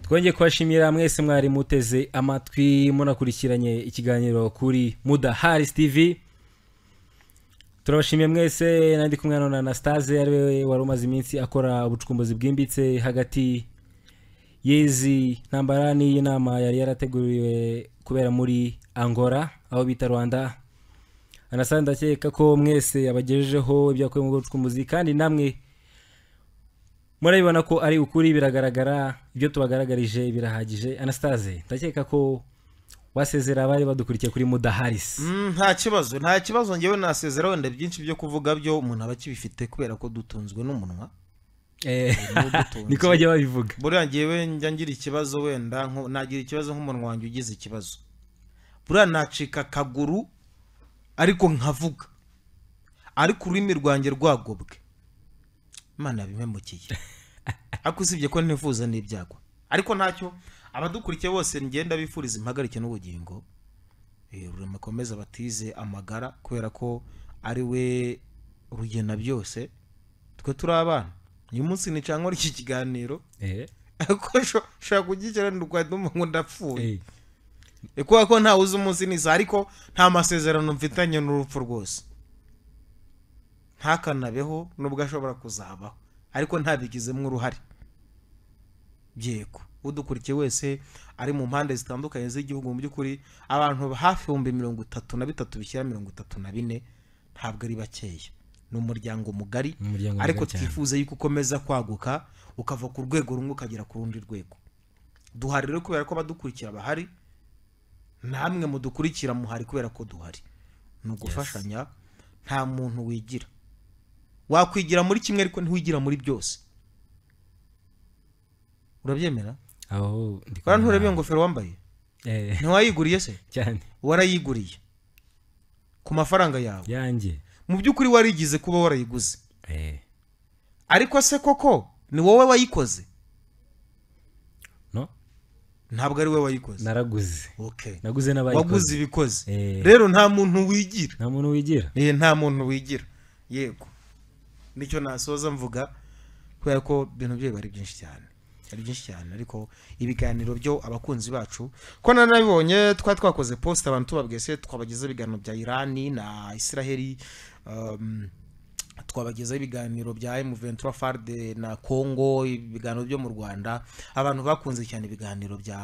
twongeye kubashimira mwese mwari muteze amatwi munakurikiranye ikiganiro kuri muda haris tv turabashimiye mwese nandi kumwe hano na anastase ariwe wari umaze iminsi akora ubucukumbuzi bwimbitse hagati y'izi ntambara n'iyi nama yari yarateguriwe kubera muri angola aho bita rwanda anastase ndakeka ko mwese yabagejejeho ibyo yakuye mu bucukumbuzi kandi namwe murabibona ko ari ukuri biragaragara ibyo tubagaragarije birahagije anastase ndakeka ko wasezera abari badukurikiye kuri mudaharisi mm, nta kibazo nta kibazo ngewe nasezera wenda byinshi byo kuvuga byo umuntu aba akibifite kubera ko dutunzwe n'umunwa Eh, n'ubutunzi. niko bajya babivuga buriya ngewe njya ngira ikibazo wenda nko- nagira ikibazo nk'umuntu wanjye ugize ikibazo buriya nacika akaguru ariko nkavuga ariko ururimi rwanjye rwagobwe imana yabimemukiye ariko usibye ko ntifuza n'ibyago ariko ntacyo abadukurikiye bose ngenda bifuriza impagarike n'ubugingo Eh, rurema akomeze batize amagara kubera ko ari we rugena byose twe turi abana uyu munsi ni cyangwa ry'iki kiganiro Eh, ariko sho- ushobora kugikiranira urwanda umuntu ndapfuye eh, Eh, kubera ko ntawe uzi umunsi n'iza ariko nta masezerano mfitanye n'urupfu rwose ntakanabeho nubwo ashobora kuzabaho ariko ntabigizemo uruhare byego udukurikiye wese ari mu mpande zitandukanye z'igihugu mu by'ukuri abantu hafi ibihumbi mirongo itatu na bitatu bishyira mirongo itatu na bine ntabwo ari bakeya ni umuryango mugari Ni umuryango mugari ariko cyane. twifuza yuko ukomeza kwaguka ukava ku rwego rumwe ukagera ku rundi rwego duhari rero kubera ko abadukurikira bahari namwe mudukurikira muhari kubera ko duhari ni ugufashanya nta muntu wigira wakwigira muri kimwe ariko ntiwigira muri byose urabyemera aho ndi bara nturebe iyo kubona- ngofero wambaye Eh, ntiwayiguriye se cyane warayiguriye ku mafaranga yawe yanjye mu by'ukuri warigize kuba warayiguze Eh, ariko se koko ni wowe wayikoze no ntabwo ari we wayikoze naraguze okay naguze waguze n'abayikoze ibikoze Eh. rero nta muntu wigira nta muntu wigira Eh, nta muntu wigira yego nicyo nasoza mvuga kubera ko ibintu bye biba ari byinshi cyane ari byinshi cyane ariko ibiganiro byo abakunzi bacu ko nanabibonye twari twakoze post abantu tubabwiye se twabagezaho ibiganiro bya irani na israheli um, twabagezaho ibiganiro bya M23 FARD na Congo ibiganiro byo mu Rwanda abantu bakunze cyane ibiganiro bya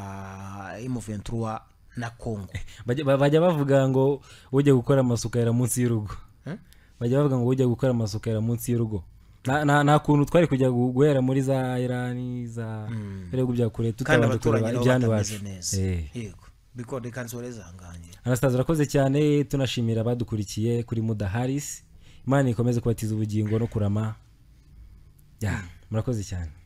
M23 na Congo Bajya- ba- bajya bavuga ngo ujya gukora amasuka yera munsi y'urugo Eh? bajya bavuga ngo ujya gukora amasuka yera munsi y'urugo nta nta- nta kuntu twari kujya gu- guhera muri za irani za ibihugu bya kure kandi tutabanje abaturanyi kureba nabo ibyano batameze iwacu neza Eh. yego bikode kansorezanganye anastase urakoze cyane tunashimira abadukurikiye kuri mudaharis imana ikomeze kubatiza ubugingo no kurama Ya, murakoze cyane